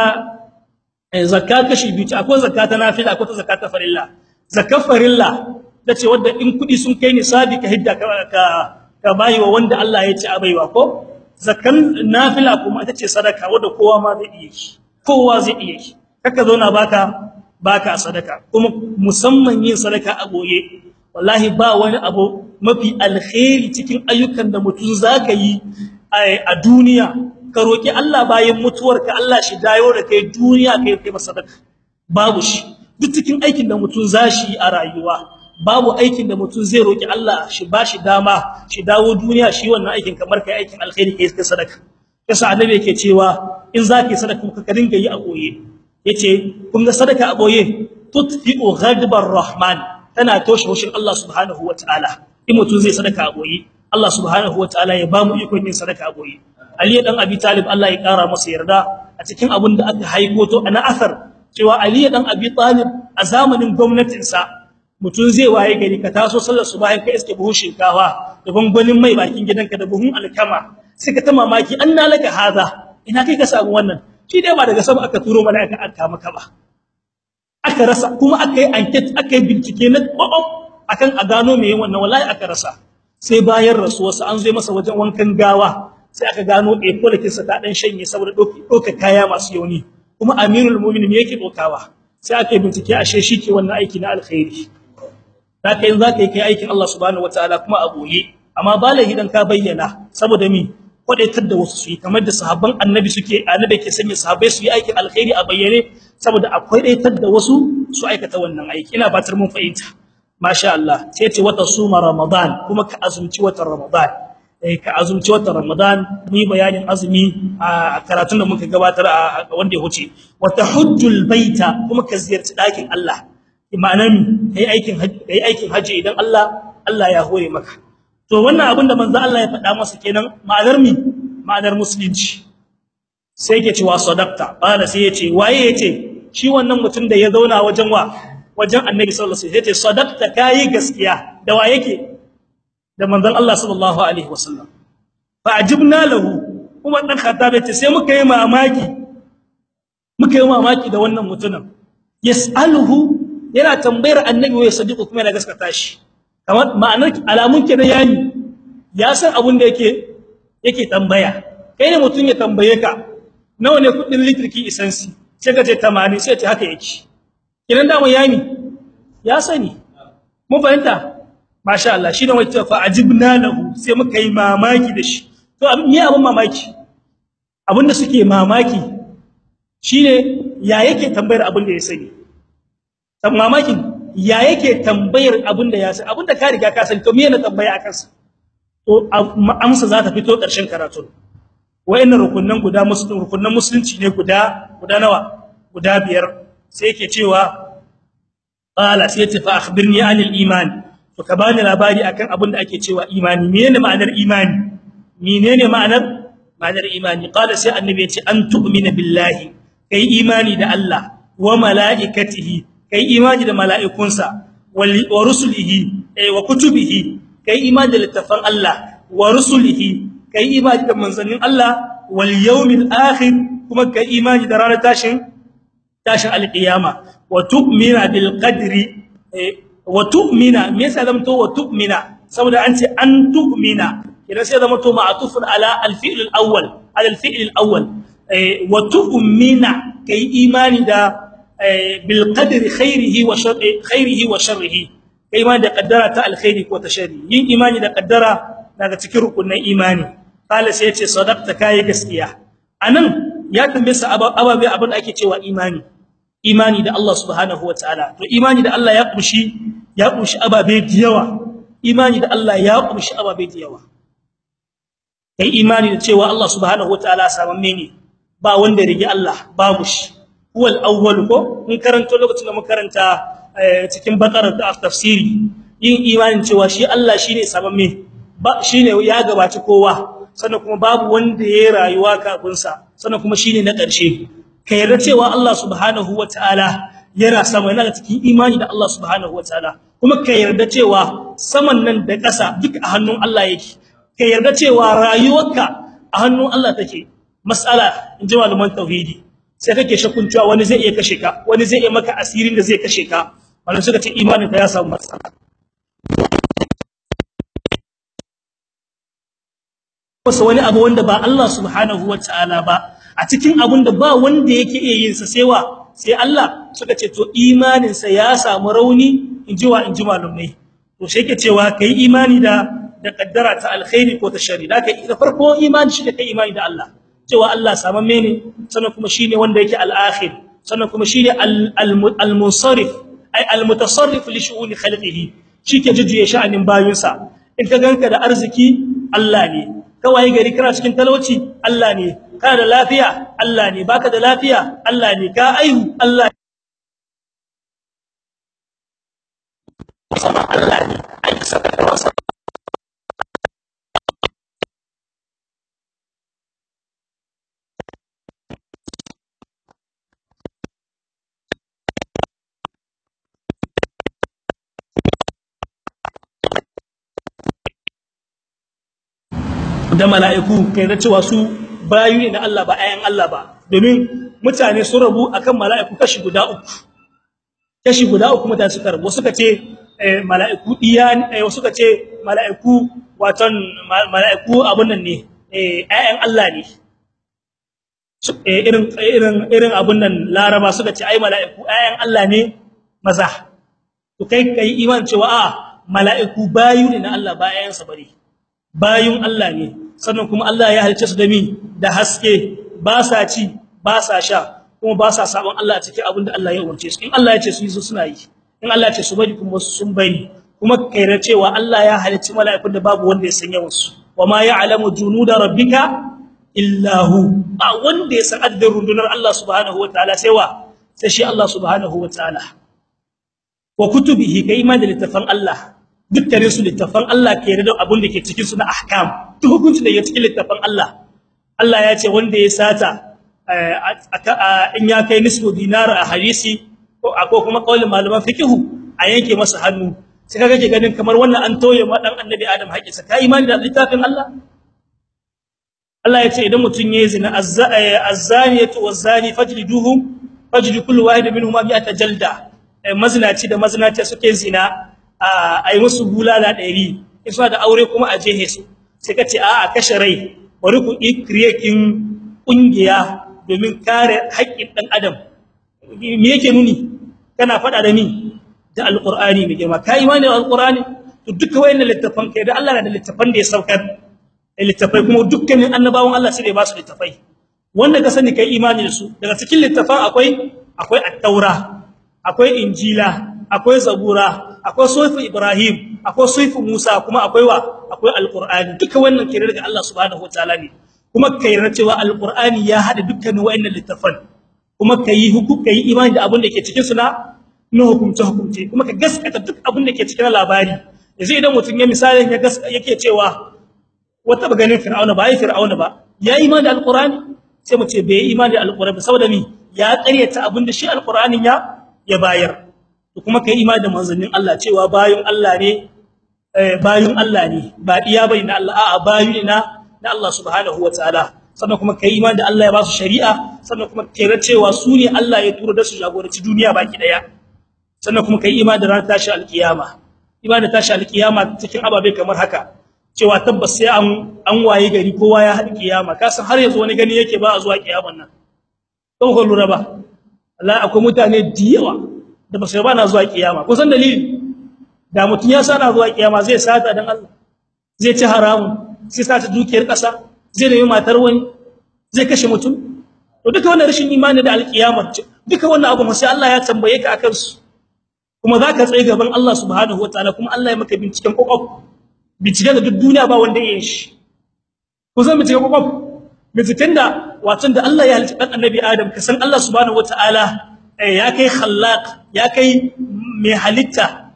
A: zakka kashi biyu ce akwai zakka ta nafila akwai ta zakka ta farilla zakka farilla tace wanda in kudi sun kai nisabi ka hidda ka ka bayi wa wanda Allah ya ce a baiwa ko zakkan nafila kuma ita ce sadaka wanda kowa ma zai iya yi kowa zai iya yi kaka zo na baka baka sadaka kuma musamman yin sadaka a boye wallahi ba wani abu mafi alkhairi cikin ayyukan da mutum zaka yi a duniya ka roki Allah bayan mutuwarka Allah shi dayo da kai duniya kai kai sadaka babu shi duk cikin aikin da mutum zashi a rayuwa babu aikin da mutum zai roki Allah shi bashi dama shi dawo duniya shi wannan aikin kamar kai aikin alkhairi kai sadaka yasa annabi yake cewa in zaki sadaka ka dinga yi a boye yace kun ga sadaka a boye tutfi'u ghadbar rahman tana toshe hushin Allah subhanahu wataala in mutum zai sadaka a boye Allah subhanahu wataala ya bamu ikon yin sadaka a boye Ali dan Abi Talib Allah ya kara masa yarda a cikin abin da aka haiko to ana asar cewa Ali dan Abi Talib a zamanin gwamnatin sa mutum zai waye gari ka taso sallar subahin ka iske buhun shinkafa da gwangwanin mai bakin gidanka da buhun alkama sai ka ta mamaki anna laka haza ina kai ka samu wannan shi dai ba daga sama aka turo mana aka aka maka ba aka rasa kuma aka yi enquete aka yi bincike na kwakwaf akan a gano me yin wannan wallahi aka rasa sai bayan rasuwarsa an zo masa wajen wankan gawa sai aka gano eh polikinsa ta dan shanye saboda doka kaya masu yauni kuma amirul mu'minin yake dokawa sai aka yi bincike ashe shi ke wannan aiki na alkhairi zaka yin zaka yi kai aikin Allah subhanahu wataala kuma a boye amma balahi dan ka bayyana saboda mi kwadaitar da wasu su yi kamar da sahabban annabi suke annabi ke sanya sahabbai su yi aikin alkhairi a bayyane saboda akwai daitar da wasu su aikata wannan aiki ina batar mun fahimta masha Allah sai ce wata suma ramadan kuma ka azumci watan ramadan eh ka azumci watan ramadan ni bayanin azumi a karatun da muka gabatar a wanda ya huce wata hujjul baita kuma ka ziyarci dakin Allah imanan kai aikin kai aikin haji idan Allah Allah ya hore maka to wannan abin da manzo Allah ya faɗa masa kenan ma'anar mi ma'anar musulunci sai yake cewa sadaqta bala sai yace waye yace shi wannan mutum da ya zauna wajen wa wajen annabi sallallahu alaihi wasallam yace sadaqta kai gaskiya da wa yake da manzon Allah sallallahu alaihi wasallam fa ajibna lahu kuma dan khattab yace sai muka yi mamaki muka yi mamaki da wannan mutumin yas'aluhu yana tambayar annabi wai sadiqu kuma yana gaskata shi kamar ma'anar alamun kenan yani ya san abin da yake yake tambaya kai ne mutun ya tambaye ka nawa ne kudin litriki isansi sai ka ce 80 sai ce haka yake kiran da mu yani ya sani mun fahimta masha Allah shi ne wacce fa ajibna lahu sai muka yi mamaki da shi to me abin mamaki abin da suke mamaki shine ya yake tambayar abin da ya sani mamakin ya yake tambayar abinda ya san abinda ka riga ka san to me ne tambaya akan sa to amsa za ta fito ƙarshen karatu wayannan rukunnan guda musulun rukunnan musulunci ne guda guda nawa guda biyar sai yake cewa qala sai ta fa akhbirni anil iman to ka bani labari akan abin da ake cewa imani menene ma'anar imani menene ma'anar ma'anar imani qala sai annabi ya ce an tu'mina billahi kai imani da Allah wa malaikatihi kai imani da mala'ikunsa wa rusulihi wa kutubihi kai imani da littafan Allah wa rusulihi kai imani da manzannin Allah wal yawmil akhir kuma kai imani da ranar tashin tashin alqiyama wa tu'mina bil qadri wa tu'mina me yasa zamto wa tu'mina saboda an ce an tu'mina idan sai zamto ma'tufun ala al fi'l al awwal ala al fi'l al awwal wa tu'mina kai imani da bil qadri khairihi wa sharrihi khairihi wa sharrihi kai imani da kaddara ta alkhairi ko ta sharri yin imani da kaddara daga cikin rukunin imani kala sai yace sadaqta kai gaskiya anan ya tambaye sa ababe abin da ake cewa imani imani da Allah subhanahu wataala to imani da Allah ya kushi ya kushi ababe da yawa imani da Allah ya kushi ababe da yawa kai imani da cewa Allah subhanahu wataala samamme ne ba wanda rige Allah babu shi huwal awwal ko mun karanto lokacin da mun karanta cikin bakara da tafsiri yin imanin cewa shi Allah shine samamme ba shine ya gabaci kowa sannan kuma babu wanda ya rayuwa kafin sa sannan kuma shine na ƙarshe ka yarda cewa Allah subhanahu wataala yana sama yana cikin imani da Allah subhanahu wataala kuma ka yarda cewa saman nan da ƙasa duk a hannun Allah yake ka yarda cewa rayuwarka a hannun Allah take mas'ala in ji malaman tauhidi sai kake shakkun cewa wani zai iya kashe ka wani zai iya maka asirin da zai kashe ka wannan suka ce imanin ka ya samu matsala wasu wani abu wanda ba Allah subhanahu wataala ba a cikin abun da ba wanda yake iya yin sa sai wa sai Allah suka ce to imanin sa ya samu rauni inji wa inji malumai to sai yake cewa kai imani da da kaddara ta alkhairi ko ta sharri da kai da farko imani shi da kai imani da Allah cewa Allah samamme ne sannan kuma shine wanda yake al-akhir sannan kuma shine al-munsarif ay al-mutasarrif li shu'uni khalqihi shike jujjuye sha'anin bayinsa in ka ganka da arziki Allah ne kawai gari kana cikin talauci Allah ne kana da lafiya Allah ne baka da lafiya Allah ne ka aihu Allah sama Allah ne ai saka da wasa da mala'iku kai da cewa su bayu ne na Allah ba ayan Allah ba domin mutane sun rabu akan mala'iku kashi guda uku kashi guda uku mutane suka rabu suka ce mala'iku iya ne suka ce mala'iku watan mala'iku abun nan ne ayan Allah ne irin irin irin abun nan laraba suka ce ai mala'iku ayan Allah ne maza to kai kai iman cewa a mala'iku bayu ne na Allah ba ayansa bane bayun Allah ne sannan kuma Allah ya halice su da mi da haske ba sa ci ba sa sha kuma ba sa sabon Allah cikin abinda Allah ya umarce su in Allah ya ce su yi suna yi in Allah ya ce su bari kuma sun bari kuma kaira cewa Allah ya halice mala'ikun da babu wanda ya sanya wasu wama ya'lamu junuda rabbika illa hu ba wanda ya san adadin rundunar Allah subhanahu wataala sai wa sai shi Allah subhanahu wataala wa kutubihi kai iman da littafan Allah dukkanin su littafan Allah ke da abin da ke cikin su na ahkam duk hukunci da yake cikin littafan Allah Allah ya ce wanda ya sata in ya kai nisfu dinar a hadisi ko ko kuma kaulin malaman fiqhu a yanke masa hannu sai kaga ke ganin kamar wannan an toye ma dan annabi Adam haƙinsa kai imani da littafin Allah Allah ya ce idan mutun yayi zina azzaniyatu wazzani fajliduhum fajlidu kullu wahid minhum bi'ata jalda mazinaci da mazinaci suke zina ai musu bulala 100 isa da aure kuma a jehe su sai kace a a kashe rai bari ku ikriyekin kungiya domin kare haƙƙin dan adam me yake nuni kana fada da ni da alqur'ani mai girma kai imani da alqur'ani to duka wayannan littafan kai da Allah na da littafan da ya saukar littafai kuma dukkanin annabawan Allah sai da ba su littafai wanda ka sani kai imani da su daga cikin littafan akwai akwai at-taura akwai injila akwai zabura akwai sufu ibrahim akwai sufu musa kuma akwai wa akwai alqur'ani duka wannan kire daga Allah subhanahu wataala ne kuma kai cewa alqur'ani ya hada dukkan wayannan littafan kuma kai hukum kai imani da abin da ke cikin su na na hukumce hukumce kuma ka gaskata duk abin da ke cikin labari yanzu idan mutum ya misalin ya gaskata yake cewa wata ba ganin fir'auna ba ai fir'auna ba ya imani da alqur'ani sai mu ce bai imani da alqur'ani saboda mi ya ƙaryata abin da shi alqur'anin ya ya bayar to kuma kai imani da manzannin Allah cewa bayun Allah ne bayun Allah ne ba iya bane na Allah a'a bayu ne na na Allah subhanahu wataala sannan kuma kai imani da Allah ya ba su shari'a sannan kuma kira cewa su ne Allah ya tura da su jagoranci duniya baki daya sannan kuma kai imani da ranar tashi alkiyama imani da tashi alkiyama cikin ababe kamar haka cewa tabbas sai an an waye gari kowa ya haɗi kiyama kasan har yanzu wani gani yake ba a zuwa kiyaman nan don ko lura ba Allah akwai mutane diyawa da ba sai ba na zuwa kiyama kusan dalili da mutun ya sana zuwa kiyama zai sata dan Allah zai ci haramun sai sata dukiyar kasa zai nemi matar wani zai kashe mutum to duka wannan rashin imani da alkiyama duka wannan abu sai Allah ya tambaye ka akan su kuma zaka tsaye gaban Allah subhanahu wataala kuma Allah ya maka binciken kokof binciken da duk duniya ba wanda ya yi shi kusan binciken kokof binciken da watan da Allah ya halitta dan annabi Adam ka san Allah subhanahu wataala ya kai khallaq ya kai mai halitta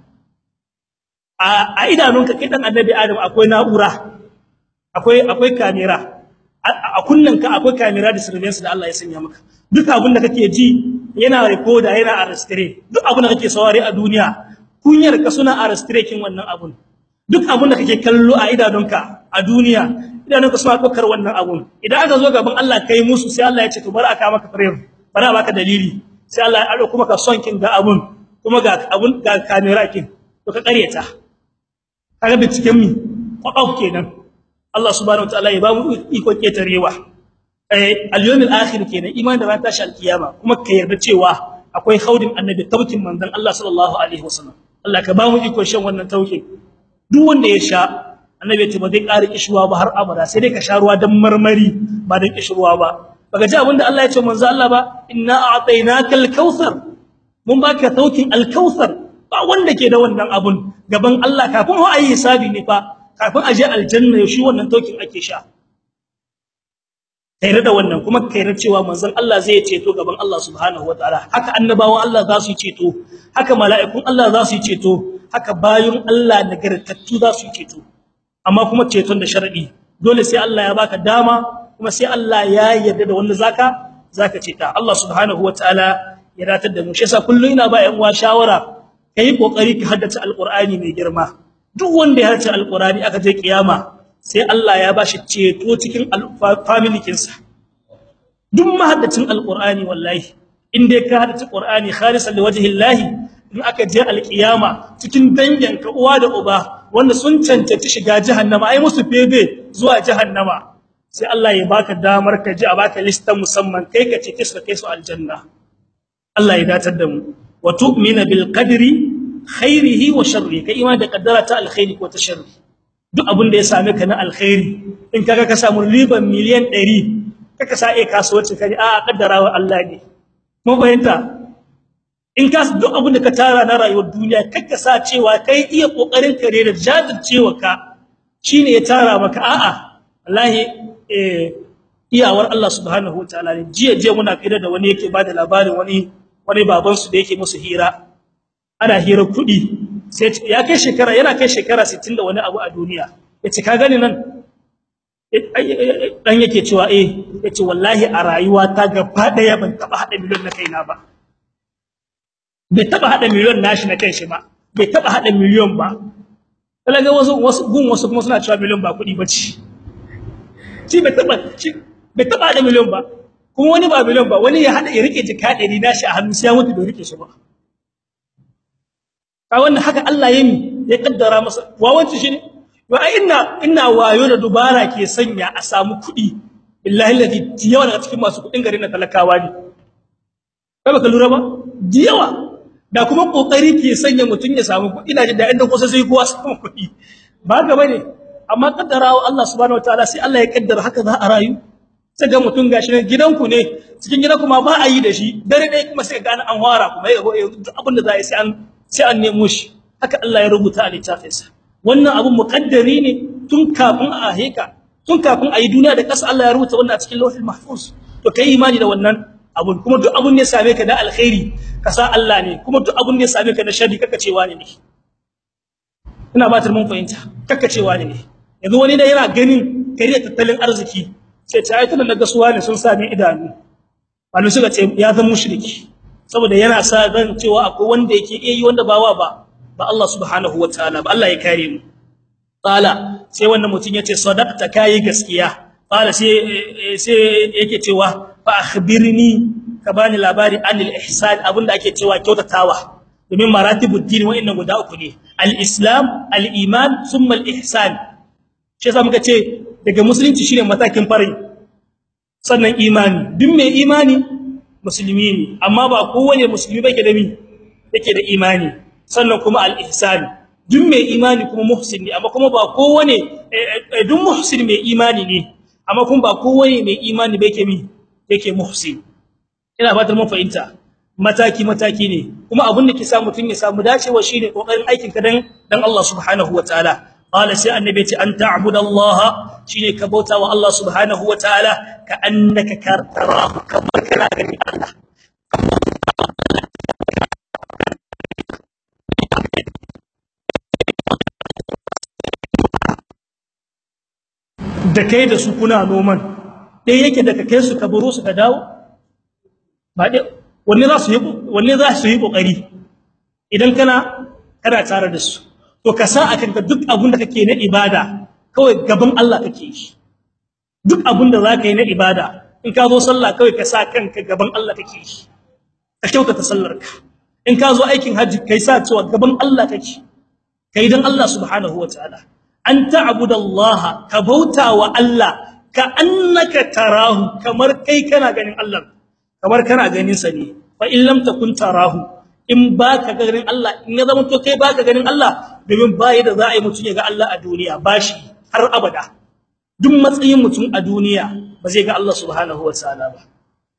A: a idanunka kai dan annabi Adam akwai na'ura akwai akwai kamera a kunnanka akwai kamera da surveillance da Allah ya sanya maka duk abin da kake ji yana recorder yana arrestre duk abin da kake saurare a duniya kunyar ka suna arrestre kin wannan abun duk abin da kake kallo a idanunka a duniya idanunka suna dokar wannan abun idan aka zo gaban Allah kai musu sai Allah ya ce to bar aka maka frame bar a baka dalili sai Allah ya ado kuma ka son kin ga abun kuma ga abun ga kamera kin to ka kareta kaga binciken mi kwakwaf kenan Allah subhanahu wataala ya ba mu iko ketarewa eh al-yawmil akhir kenan iman da ran tashi al-kiyama kuma ka yarda cewa akwai khaudin annabi taukin manzon Allah sallallahu alaihi wasallam Allah ka ba mu iko shan wannan taukin duk wanda ya sha annabi ya ce ba zai ƙara kishruwa ba har abada sai dai ka sha ruwa dan marmari ba dan kishruwa ba baka ji abinda Allah ya ce manzo Allah ba inna a'tainaka al-kautsar mun baka taukin al-kautsar ba wanda ke da wannan abun gaban Allah kafin ho ayi hisabi ne fa kafin aje aljanna shi wannan taukin ake sha kai da wannan kuma kai cewa manzon Allah zai ceto gaban Allah subhanahu wataala haka annabawan Allah za su ceto haka mala'ikun Allah za su ceto haka bayun Allah nagartattu za su ceto amma kuma ceton da sharadi dole sai Allah ya baka dama kuma sai Allah ya yarda da wanda zaka zaka ceta Allah subhanahu wataala ya ratar da mu shi yasa kullun ina ba yan uwa shawara kai kokari ka haddace alqur'ani mai girma duk wanda ya haddace alqur'ani aka je kiyama sai Allah ya bashi ceto cikin family kinsa duk mahaddacin alqur'ani wallahi in dai ka haddace qur'ani khalisan liwajhillahi in aka je alkiyama cikin danganka uwa da uba wanda sun cancanci shiga jahannama ai musu febe zuwa jahannama sai Allah ya baka damar ka ji a baka listan musamman kai ka ce kisa kai su aljanna Allah ya datar da mu wa tu'mina bil qadri khairihi wa sharrihi kai imani da kaddara ta alkhairi ko ta sharri duk abin da ya same ka na alkhairi in kaga ka samu riban miliyan 100 kaka sa ai kasuwanci kai a kaddarawa Allah ne mu bayanta in ka duk abin da ka tara na rayuwar duniya kaka sa cewa kai iya kokarin ka ne da jajircewa ka shine ya tara maka a'a wallahi eh iyawar Allah subhanahu wataala ne jiya jiya muna fira da wani yake bada labarin wani wani baban su da yake musu hira ana hira kudi sai ya kai shekara yana kai shekara 60 da wani abu a duniya yace ka gani nan dan yake cewa eh yace wallahi a rayuwa ta gaba daya ban taba hada miliyon na kaina ba bai taba hada miliyon nashi na kai shi ba bai taba hada miliyon ba kalaga wasu wasu gun wasu kuma suna cewa miliyon ba kudi bace shi bai taba shi bai taba hada miliyon ba kuma wani ba miliyon ba wani ya hada ya rike jika 100 nashi a hannu sai ya mutu bai rike shi ba ka wannan haka Allah yayi ya kaddara masa wawanci shi ne wa inna inna wayo da dubara ke sanya a samu kudi billahi alladhi yawa daga cikin masu kudin garin na talakawa ne kai baka lura ba diyawa da kuma kokari ke sanya mutun ya samu kudi ina jin da inda kusa sai kowa samu kudi ba ga bane amma kaddarawa Allah subhanahu wataala sai Allah ya kaddara haka za a rayu sai ga mutun gashi ne gidanku ne cikin gidanku ma ba a yi da shi dare dai kuma sai ga an fara kuma ya duk abin da za a yi sai an sai an nemo shi haka Allah ya rubuta a littafinsa wannan abun muqaddari ne tun kafin a heka tun kafin a yi duniya da ƙasa Allah ya rubuta wannan a cikin lawhil mahfuz to kai imani da wannan abun kuma duk abun ne ya same ka da alkhairi ka sa Allah ne kuma duk abun ne ya same ka da sharri kaka cewa ne ina ba ta mun fahimta kaka cewa ne yanzu wani da yana ganin kariya tattalin arziki sai ta ayyukan da gasuwa ne sun sami idanu wani suka ce ya zama mushriki saboda yana sa ran cewa akwai wanda yake iya yi wanda ba wa ba ba Allah subhanahu wataala ba Allah ya kare mu qala sai wannan mutun yace sadaqta kai gaskiya qala sai sai yake cewa fa akhbirni ka bani labari anil ihsan abinda ake cewa kyautatawa domin maratibud din wa'annan guda uku ne al-islam al-iman thumma al-ihsan shi yasa muka ce daga musulunci shine matakin farin sannan imani duk mai imani musulmi ne amma ba kowane musulmi bake da mi yake da imani sannan kuma al-ihsan duk mai imani kuma muhsin ne amma kuma ba kowane duk muhsin mai imani ne amma kuma ba kowane mai imani bake mi yake muhsin ina fatar mun fahimta mataki mataki ne kuma abin da ke sa mutun ya samu dacewa shine kokarin aikin ka dan dan Allah subhanahu wataala qala sai annabi ce an ta'budallaha shine ka bauta wa Allah subhanahu wataala ka annaka tarahu kamar kana gani Allah da kai da su kuna noman dai yake da kai su ka baro su ka dawo ba dai wanne za su yi wanne za su yi kokari idan kana kana tare da su to ka sa akan ka duk abun da kake na ibada kawai gaban Allah kake yi duk abun da zaka yi na ibada in ka zo sallah kawai ka sa kanka gaban Allah kake yi ka kyautata sallarka in ka zo aikin haji kai sa cewa gaban Allah kake kai dan Allah subhanahu wataala an ta'budallaha ka bauta wa Allah ka annaka tarahu kamar kai kana ganin Allah kamar kana ganin sa ne fa in lam takun tarahu in baka ganin Allah in ya zama to kai baka ganin Allah domin bai da za a yi mutun ya ga Allah a duniya bashi har abada duk matsayin mutun a duniya ba zai ga Allah subhanahu wataala ba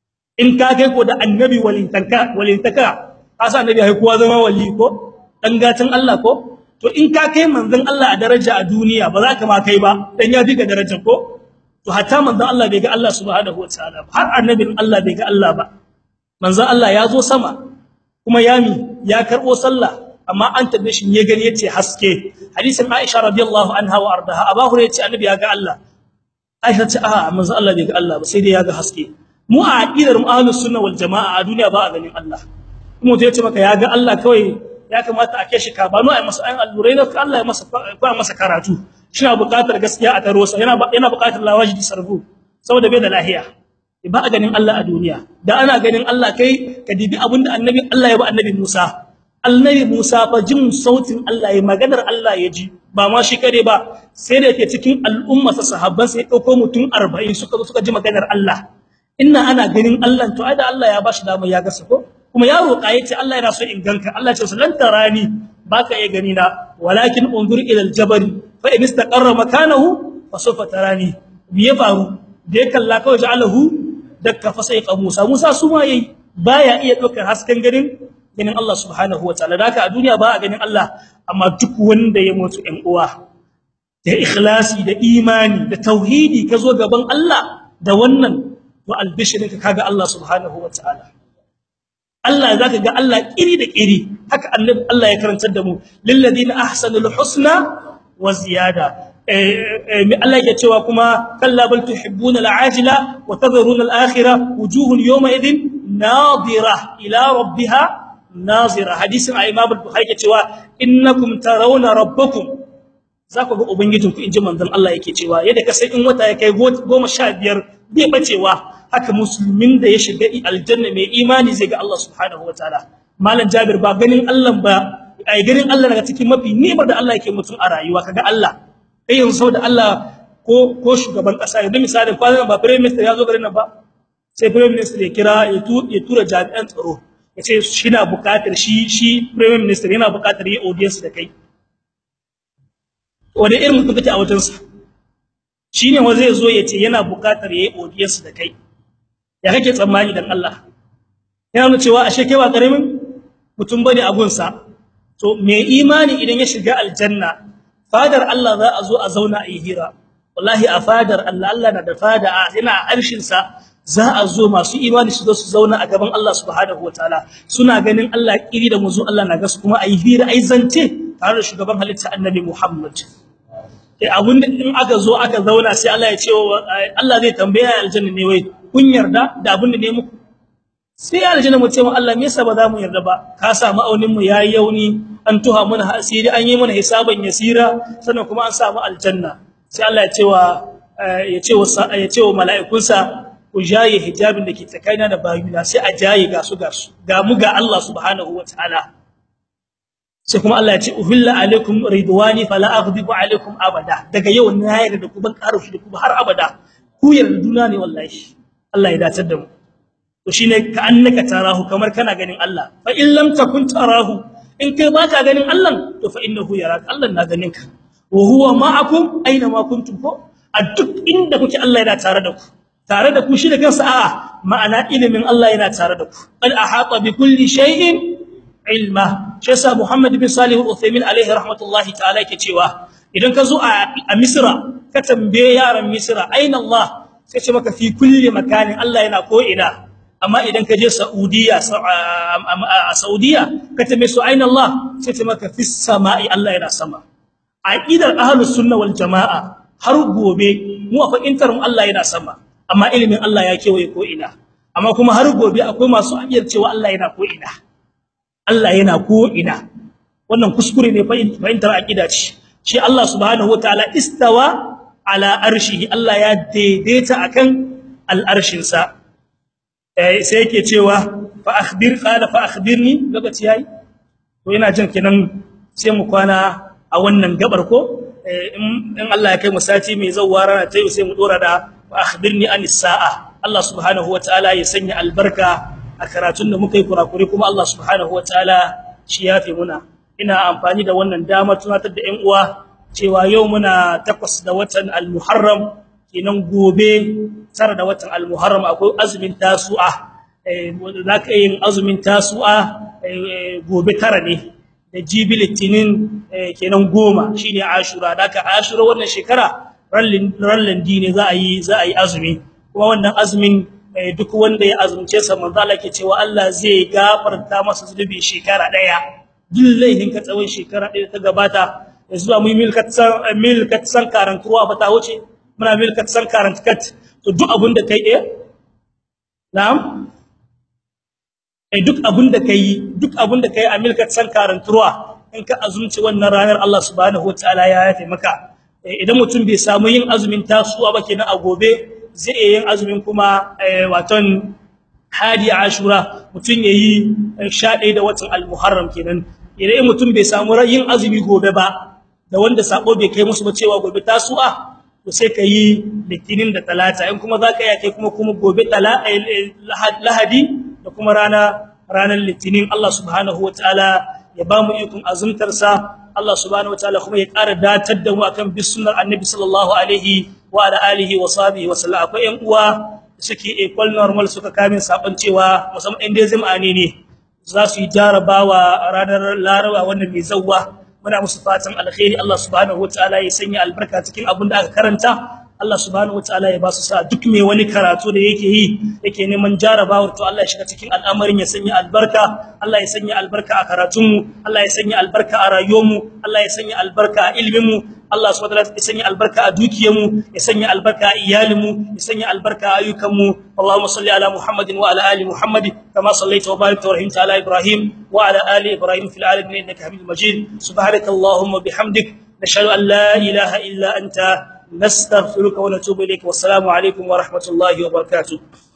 A: in ka kai ko da annabi walintaka walintaka asa annabi ai kowa zama wali ko dan gatan Allah ko to in ka kai manzon Allah a daraja a duniya ba za ka ma kai ba dan ya fi ka daraja ko to hatta manzon Allah bai ga Allah subhanahu wataala ba har annabin Allah bai ga Allah ba manzon Allah ya zo sama kuma yami ya karbo sallah amma an tabbe shi ya gani yace haske hadisin Aisha radiyallahu anha wa ardaha Abu Hurairah yace annabi ya ga Allah Aisha ce a manzon Allah bai ga Allah ba sai dai ya ga haske mu a aqidar mu ahlus sunna wal jamaa a duniya ba a ganin Allah kuma to yace maka ya ga Allah kawai ya kamata a keshi ka bano ai masa ayin allurai da Allah ya masa ko masa karatu shina buƙatar gaskiya a taro sa yana yana buƙatar lawaji sarfu saboda bai da lahiya ba a ganin Allah a duniya da ana ganin Allah kai ka dibi abinda annabi Allah ya ba annabi Musa annabi Musa fa jin sautin Allah ya maganar Allah ya ji ba ma shi kare ba sai da yake cikin al'umma sa sahabban sai dauko mutum 40 suka zo suka ji maganar Allah inna ana ganin Allah to ai da Allah ya bashi dama ya ga ko kuma ya roƙa yace Allah yana so in ganka Allah ya ce lan tarani baka iya gani na walakin unzur ila aljabal fa in istaqarra makanahu fa sawfa tarani biye faru da ya kalla kawai ja'alahu dakka fa sai Musa Musa su ma yayi baya iya dokar hasken ganin ganin Allah subhanahu wataala haka a duniya ba a ganin Allah amma duk wanda ya mutu ɗan uwa da ikhlasi da imani da tauhidi kazo gaban Allah da wannan to albishirinka kaga Allah subhanahu wataala Allah zaka ga Allah kiri da kiri haka annabi Allah ya karantar da mu lil ladina ahsanul husna wa ziyada eh Allah yake cewa kuma kalla bal tuhibbuna al'ajila wa tadharuna al'akhirah wujuhun yawma idhin nadira ila rabbiha nazira hadisin Imam al-Bukhari yake cewa innakum tarawna rabbakum zaku ga ubangijinku inji manzon Allah yake cewa yadda ka sai in wata ya kai 15 bai bacewa haka musulmin da ya shiga aljanna mai imani zai ga Allah subhanahu wataala malam Jabir ba ganin Allah ba ai ganin Allah daga cikin mafi nimar da Allah yake mutum a rayuwa kaga Allah kai yanzu saboda Allah ko ko shugaban kasa yanzu misalin kwanan ba prime minister ya zo garin nan ba sai prime minister ya kira ya tura jami'an tsaro ya ce shi na bukatar shi shi prime minister yana bukatar yi audience da kai wanda irin mutum kake a wajensa shine wa zai zo ya ce yana buƙatar yayi audience da kai ya kake tsammani dan Allah yana nuna cewa ashe kai ba karamin mutum bane a gunsa to me imani idan ya shiga aljanna fadar Allah za a zo a zauna a yi hira wallahi a fadar Allah Allah na da fada yana arshin sa za a zo masu imani su zo su zauna a gaban Allah subhanahu wataala suna ganin Allah kiri da muzu Allah na gasu kuma ayi hira ai zance tare da shugaban halitta annabi Muhammad eh abun da in aka zo aka zauna sai Allah ya ce Allah zai tambaya aljanna ne wai kun yarda da abun da ne muku sai aljanna mu ce mu Allah me yasa ba za mu yarda ba ka sa ma'aunin mu yayi yauni an tuha mana asiri an yi mana hisaban yasira sannan kuma an samu aljanna sai Allah ya ce wa ya ce wa ya ce wa mala'ikunsa ku jaye hijabin da ke tsakanina da bayuna sai a jaye ga su ga su ga mu ga Allah subhanahu wataala sai kuma Allah ya ce uhilla alaikum ridwani fala aghdibu alaikum abada daga yau na yarda da ku ban karushi da ku har abada ku yarda duna ne wallahi Allah ya dace da mu to shine ka annaka tarahu kamar kana ganin Allah fa in lam takun tarahu in kai baka ganin Allah to fa innahu yaraka Allah na ganin ka wa huwa ma'akum aina ma kuntum ko a duk inda kuke Allah yana tare da ku tare da ku shi da kansa a'a ma'ana ilimin Allah yana tare da ku al ahata bi kulli shay'in ilma shi yasa Muhammad bin Salih al-Uthaymeen alaihi rahmatullahi ta'ala yake cewa idan ka zo a Misra ka tambaye yaran Misra aina Allah sai ce maka fi kulli makanin Allah yana ko ina amma idan ka je Saudiya a Saudiya ka tambaye su aina Allah sai ce maka fis sama'i Allah yana sama aqidar ahlus sunna wal jamaa har gobe mu a fahimtar mu Allah yana sama amma ilimin Allah ya kewaye ko ina amma kuma har gobe akwai masu aqidar cewa Allah yana ko ina Allah yana ko ina wannan kuskure ne fahimtar aqida ce shi Allah subhanahu wataala istawa ala arshihi Allah ya daidaita akan al'arshin sa eh sai yake cewa fa akhbir qala fa akhbirni lokaci yayi to ina jin kenan sai mu kwana a wannan gabar ko in Allah ya kai mu sati mai zawara ta sai mu dora da fa akhbirni anis sa'a Allah subhanahu wataala ya sanya albarka a karatun da muka yi kurakure kuma Allah subhanahu wataala shi yafe muna ina amfani da wannan damar tunatar da ƴan uwa cewa yau muna takwas da watan al-Muharram kenan gobe tara da watan al-Muharram akwai azumin tasu'a eh zaka yin azumin tasu'a gobe tara ne da jibi litinin kenan goma shine ashura daka ashura wannan shekara rallin dine za a yi za a yi azumi kuma wannan azumin duk wanda ya azumce sa manzo Allah ke cewa Allah zai gafarta masa zunubi shekara daya dillahin ka tsawon shekara daya ta gabata zuwa mu milkat san milkat san karantuwa fa ta wuce muna milkat san karantkat to duk abun da kai eh na'am eh duk abun da kai duk abun da kai a milkat san karantuwa in ka azumci wannan ranar Allah subhanahu wataala ya yafe maka idan mutum bai samu yin azumin tasuwa ba kenan a gobe zai iya yin azumin kuma waton hadi ashura mutun yayi 11 da watan al-muharram kenan idan mutum bai samu yin azumi gobe ba da wanda sako bai kai musu ba cewa gobe tasu'a to sai kai litinin da talata in kuma zaka iya kai kuma kuma gobe lahadi da kuma rana ranar litinin Allah subhanahu wataala ya ba mu ikon azumtar sa Allah subhanahu wataala kuma ya ƙara datar da mu akan bis sunnar annabi sallallahu alaihi wa ala alihi wa sahbihi wa sallam akwai ƴan uwa suke equal normal suka kame sabon cewa musamman inda zamani ne za su yi jarabawa ranar laraba wannan mai zawwa muna musu fatan alkhairi Allah subhanahu wataala ya sanya albarka cikin abin da aka karanta Allah subhanahu wataala ya ba su sa duk mai wani karatu da yake yi yake neman jarabawar to Allah ya shiga cikin al'amarin ya sanya albarka Allah ya sanya albarka a karatunmu Allah ya sanya albarka a rayuwarmu Allah ya sanya albarka a iliminmu Allah subhanahu wataala ya sanya albarka a dukiyarmu ya sanya albarka a iyalinmu ya sanya albarka a ayyukanmu Allahumma salli ala Muhammadin wa ala ali Muhammad kama sallaita wa barakta wa rahimta ala Ibrahim wa ala ali Ibrahim fil alamin innaka Hamidum Majid subhanakallahumma bihamdik nashhadu an la ilaha illa anta نستغفرك ونتوب إليك والسلام عليكم ورحمة الله وبركاته